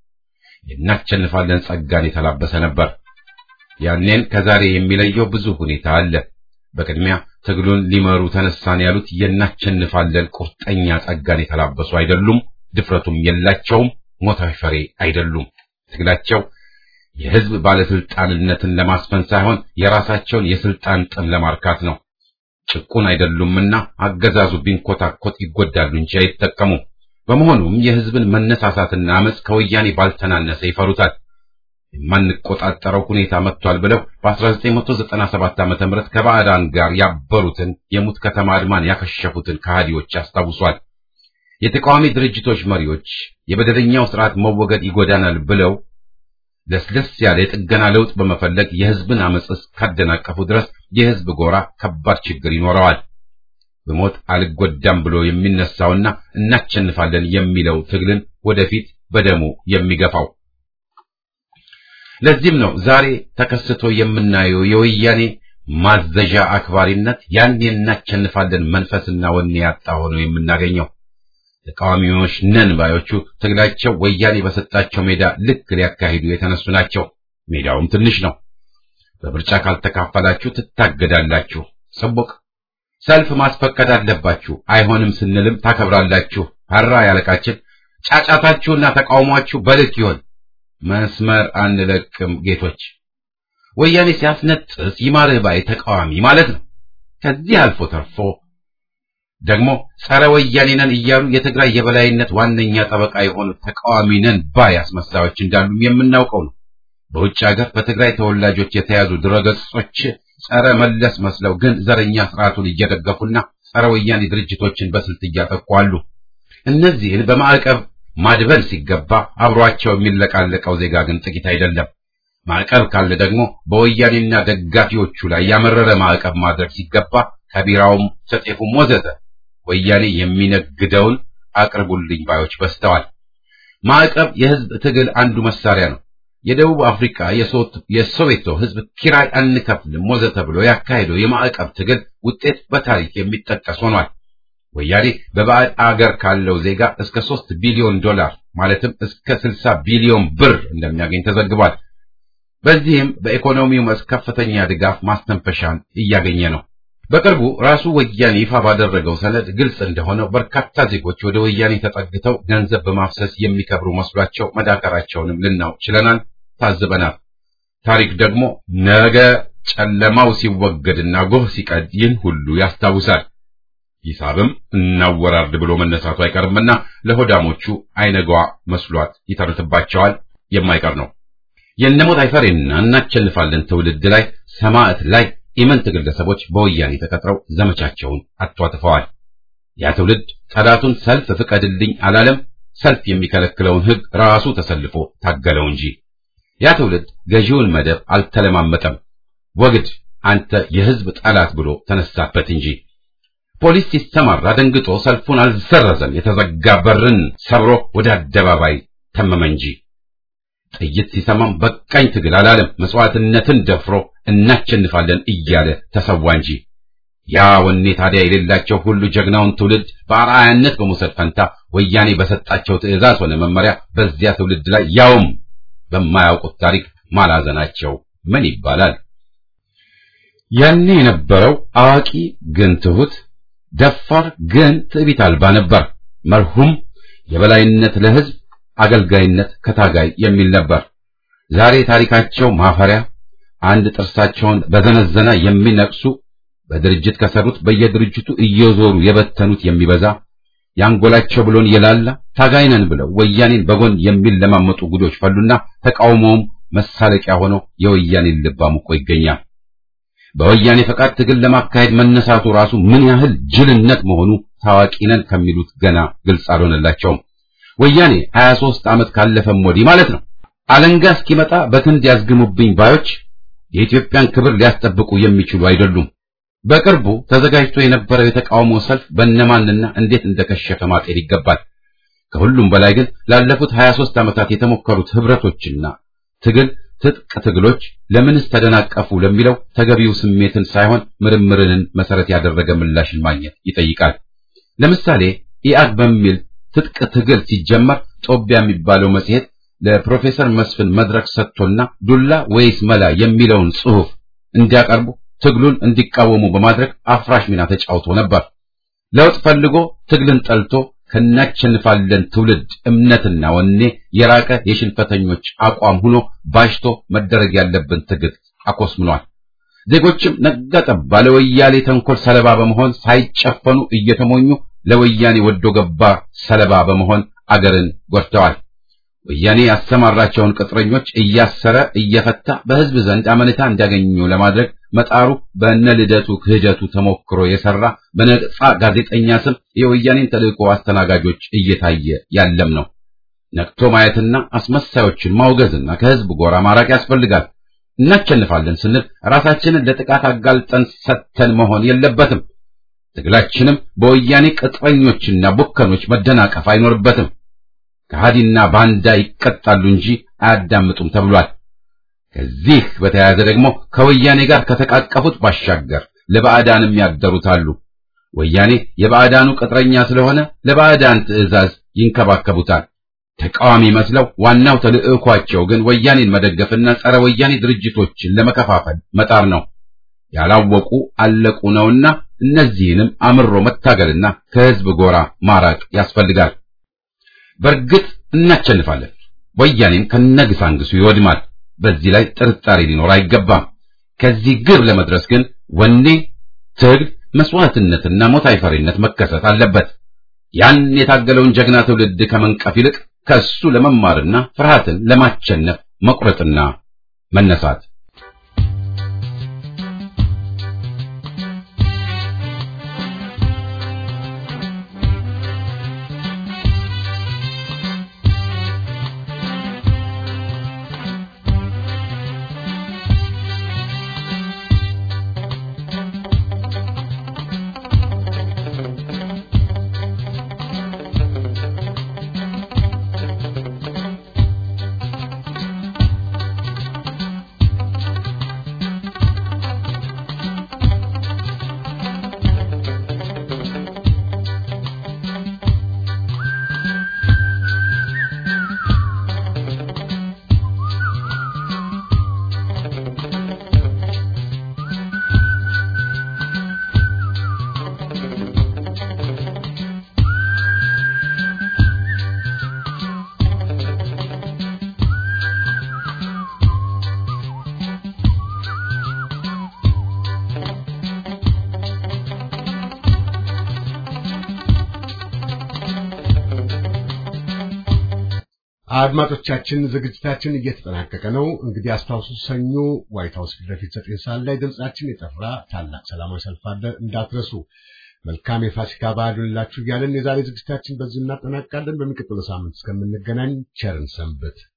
የእናቸንፋለን ጸጋን የተላበሰ ነበር። ያኔን ከዛሬ የሚለየው ብዙ ሁኔታ አለ። በቅድሚያ ትግሉን ሊመሩ ተነሳን ያሉት የእናቸንፋለን ቁርጠኛ ጸጋን የተላበሱ አይደሉም። ድፍረቱም የላቸውም። ሞታዊ ፈሬ አይደሉም። ትግላቸው የህዝብ ባለስልጣንነትን ለማስፈን ሳይሆን የራሳቸውን የስልጣን ጥም ለማርካት ነው። ጭቁን አይደሉምና አገዛዙ ቢንኮታኮት ይጎዳሉ እንጂ አይጠቀሙም። በመሆኑም የህዝብን መነሳሳትና አመፅ ከወያኔ ባልተናነሰ ይፈሩታል። የማንቆጣጠረው ሁኔታ መጥቷል ብለው በ1997 ዓ.ም ከባዕዳን ጋር ያበሩትን የሙት ከተማ አድማን ያከሸፉትን ከሃዲዎች ያስታውሷል። የተቃዋሚ ድርጅቶች መሪዎች የበደለኛው ስርዓት መወገድ ይጎዳናል ብለው ለስለስ ያለ የጥገና ለውጥ በመፈለግ የህዝብን አመፅ እስካደናቀፉ ድረስ የህዝብ ጎራ ከባድ ችግር ይኖረዋል። በሞት አልጎዳም ብሎ የሚነሳውና እናቸንፋለን የሚለው ትግልን ወደፊት በደሙ የሚገፋው። ለዚህም ነው ዛሬ ተከስቶ የምናየው የወያኔ ማዘዣ አክባሪነት ያን እናቸንፋለን መንፈስና ወኔ ያጣ ሆኖ የምናገኘው። ተቃዋሚዎች ነን ባዮቹ ትግላቸው ወያኔ በሰጣቸው ሜዳ ልክ ሊያካሂዱ የተነሱ ናቸው። ሜዳውም ትንሽ ነው። በምርጫ ካልተካፈላችሁ ትታገዳላችሁ። ሰቦቅ ሰልፍ ማስፈቀድ አለባችሁ። አይሆንም ስንልም ታከብራላችሁ። ሀራ ያለቃችን ጫጫታችሁና ተቃውሟችሁ በልክ ይሆን። መስመር አንለቅም ጌቶች። ወያኔ ሲያስነጥስ ይማርህ ባይ ተቃዋሚ ማለት ነው። ከዚህ አልፎ ተርፎ ደግሞ ጸረ ወያኔ ነን እያሉ የትግራይ የበላይነት ዋነኛ ጠበቃ የሆኑ ተቃዋሚ ነን ባይ አስመሳዮች እንዳሉም የምናውቀው ነው። በውጭ ሀገር በትግራይ ተወላጆች የተያዙ ድረገጾች ጸረ መለስ መስለው ግን ዘረኛ ስርዓቱን እየደገፉና ጸረ ወያኔ ድርጅቶችን በስልት እያጠቁ አሉ። እነዚህን በማዕቀብ ማድበል ሲገባ አብሯቸው የሚለቃለቀው ዜጋ ግን ጥቂት አይደለም። ማዕቀብ ካለ ደግሞ በወያኔና ደጋፊዎቹ ላይ ያመረረ ማዕቀብ ማድረግ ሲገባ ከቢራውም ከጤፉም ወዘተ ወያኔ የሚነግደውን አቅርቡልኝ ባዮች በዝተዋል። ማዕቀብ የህዝብ ትግል አንዱ መሳሪያ ነው። የደቡብ አፍሪካ የሶዌቶ ህዝብ ኪራይ አንከፍልም ወዘተ ብሎ ያካሄደው የማዕቀብ ትግል ውጤት በታሪክ የሚጠቀስ ሆኗል። ወያኔ በባዕድ አገር ካለው ዜጋ እስከ ሶስት ቢሊዮን ዶላር ማለትም እስከ ስልሳ ቢሊዮን ብር እንደሚያገኝ ተዘግቧል። በዚህም በኢኮኖሚው መስክ ከፍተኛ ድጋፍ ማስተንፈሻን እያገኘ ነው። በቅርቡ ራሱ ወያኔ ይፋ ባደረገው ሰነድ ግልጽ እንደሆነው በርካታ ዜጎች ወደ ወያኔ ተጠግተው ገንዘብ በማፍሰስ የሚከብሩ መስሏቸው መዳከራቸውንም ልናውቅ ችለናል፣ ታዝበናል። ታሪክ ደግሞ ነገ ጨለማው ሲወገድና ጎህ ሲቀድ ይህን ሁሉ ያስታውሳል። ሂሳብም እናወራርድ ብሎ መነሳቱ አይቀርምና ለሆዳሞቹ አይነጓ መስሏት ይተርትባቸዋል። የማይቀር ነው። የነሞት አይፈሬና እናቸልፋለን ትውልድ ላይ ሰማዕት ላይ ኢመንት ግለሰቦች በወያኔ ተቀጥረው ዘመቻቸውን አቷጥፈዋል። ያ ትውልድ ጠላቱን ሰልፍ ፍቀድልኝ አላለም። ሰልፍ የሚከለክለውን ሕግ ራሱ ተሰልፎ ታገለው እንጂ ያ ትውልድ ገዢውን መደብ አልተለማመጠም። ወግድ አንተ የሕዝብ ጠላት ብሎ ተነሳበት እንጂ ፖሊስ ሲሰማራ ደንግጦ ሰልፉን አልሰረዘም። የተዘጋ በርን ሰብሮ ወደ አደባባይ ተመመ እንጂ ጥይት ሲሰማም በቃኝ ትግል አላለም። መስዋዕትነትን ደፍሮ እናቸንፋለን እያለ ተሰዋ እንጂ ያ ወኔ ታዲያ የሌላቸው ሁሉ ጀግናውን ትውልድ በአርአያነት በመውሰድ ፈንታ ወያኔ በሰጣቸው ትዕዛዝ ሆነ መመሪያ በዚያ ትውልድ ላይ ያውም በማያውቁት ታሪክ ማላዘናቸው ምን ይባላል? ያኔ የነበረው አዋቂ ግን ትሁት፣ ደፋር ግን ትዕቢት አልባ ነበር። መርሁም የበላይነት ለሕዝብ አገልጋይነት ከታጋይ የሚል ነበር። ዛሬ ታሪካቸው ማፈሪያ፣ አንድ ጥርሳቸውን በዘነዘና የሚነቅሱ በድርጅት ከሰሩት በየድርጅቱ እየዞሩ የበተኑት የሚበዛ ያንጎላቸው ብሎን የላላ ታጋይ ነን ብለው ወያኔን በጎን የሚለማመጡ ጉዶች ፈሉና ተቃውሞውም መሳለቂያ ሆኖ የወያኔን ልብ አሙቆ ይገኛል። በወያኔ ፈቃድ ትግል ለማካሄድ መነሳቱ ራሱ ምን ያህል ጅልነት መሆኑ ታዋቂ ነን ከሚሉት ገና ግልጽ አልሆነላቸውም። ወያኔ 23 ዓመት ካለፈም ወዲህ ማለት ነው አለንጋ እስኪመጣ በክንድ ያዝግሙብኝ ባዮች የኢትዮጵያን ክብር ሊያስጠብቁ የሚችሉ አይደሉም። በቅርቡ ተዘጋጅቶ የነበረው የተቃውሞ ሰልፍ በእነማንና እንዴት እንደከሸፈ ማጤን ይገባል። ከሁሉም በላይ ግን ላለፉት 23 ዓመታት የተሞከሩት ህብረቶችና ትግል ትጥቅ ትግሎች ለምንስ ተደናቀፉ ለሚለው ተገቢው ስሜትን ሳይሆን ምርምርን መሰረት ያደረገ ምላሽን ማግኘት ይጠይቃል። ለምሳሌ ኢአግ በሚል ትጥቅ ትግል ሲጀመር ጦቢያ የሚባለው መጽሔት ለፕሮፌሰር መስፍን መድረክ ሰጥቶና ዱላ ወይስ መላ የሚለውን ጽሑፍ እንዲያቀርቡ ትግሉን እንዲቃወሙ በማድረግ አፍራሽ ሚና ተጫውቶ ነበር። ለውጥ ፈልጎ ትግልን ጠልቶ ከናቸንፋለን ትውልድ እምነትና ወኔ የራቀ የሽንፈተኞች አቋም ሆኖ ባሽቶ መደረግ ያለብን ትግል አኮስምኗል። ዜጎችም ነጋጠባ ለወያኔ ተንኮል ሰለባ በመሆን ሳይጨፈኑ እየተሞኙ ለወያኔ ወዶ ገባ ሰለባ በመሆን አገርን ጎድተዋል። ወያኔ ያሰማራቸውን ቅጥረኞች እያሰረ እየፈታ በሕዝብ ዘንድ አመኔታ እንዲያገኙ ለማድረግ መጣሩ በእነ ልደቱ ክህደቱ ተሞክሮ የሰራ በነጻ ጋዜጠኛ ስም የወያኔን ተልእኮ አስተናጋጆች እየታየ ያለም ነው። ነቅቶ ማየትና አስመሳዮችን ማውገዝና ከሕዝብ ጎራ ማራቅ ያስፈልጋል። እናቸንፋለን ስንል ራሳችንን ለጥቃት አጋልጠን ሰተን መሆን የለበትም። ትግላችንም በወያኔ ቅጥረኞችና ቡከኖች መደናቀፍ አይኖርበትም። ከሃዲና ባንዳ ይቀጣሉ እንጂ አያዳምጡም ተብሏል። ከዚህ በተያያዘ ደግሞ ከወያኔ ጋር ከተቃቀፉት ባሻገር ለባዕዳንም ያደሩት አሉ። ወያኔ የባዕዳኑ ቅጥረኛ ስለሆነ ለባዕዳን ትዕዛዝ ይንከባከቡታል። ተቃዋሚ መስለው ዋናው ተልዕኳቸው ግን ወያኔን መደገፍና ጸረ ወያኔ ድርጅቶችን ለመከፋፈል መጣር ነው። ያላወቁ አለቁ ነውና እነዚህንም አምሮ መታገልና ከሕዝብ ጎራ ማራቅ ያስፈልጋል። በእርግጥ እናቸንፋለን። ወያኔም ከነግሳንግሱ ይወድማል። በዚህ ላይ ጥርጣሬ ሊኖር አይገባም። ከዚህ ግብ ለመድረስ ግን ወኔ፣ ትግል፣ መስዋዕትነትና ሞት አይፈሪነት መከሰት አለበት። ያን የታገለውን ጀግና ትውልድ ከመንቀፍ ይልቅ ከእሱ ለመማርና ፍርሃትን ለማቸነፍ መቁረጥና መነሳት አድማጮቻችን ዝግጅታችን እየተጠናቀቀ ነው። እንግዲህ አስታውሱ፣ ሰኞ ዋይት ሀውስ ፊት ለፊት ዘጠኝ ሰዓት ላይ ድምጻችን የጠራ ታላቅ ሰላማዊ ሰልፍ አለ፣ እንዳትረሱ። መልካም የፋሲካ በዓል ይሁንላችሁ እያለን የዛሬ ዝግጅታችን በዚሁ እናጠናቅቃለን። በሚቀጥለው ሳምንት እስከምንገናኝ ቸርን ሰንብት።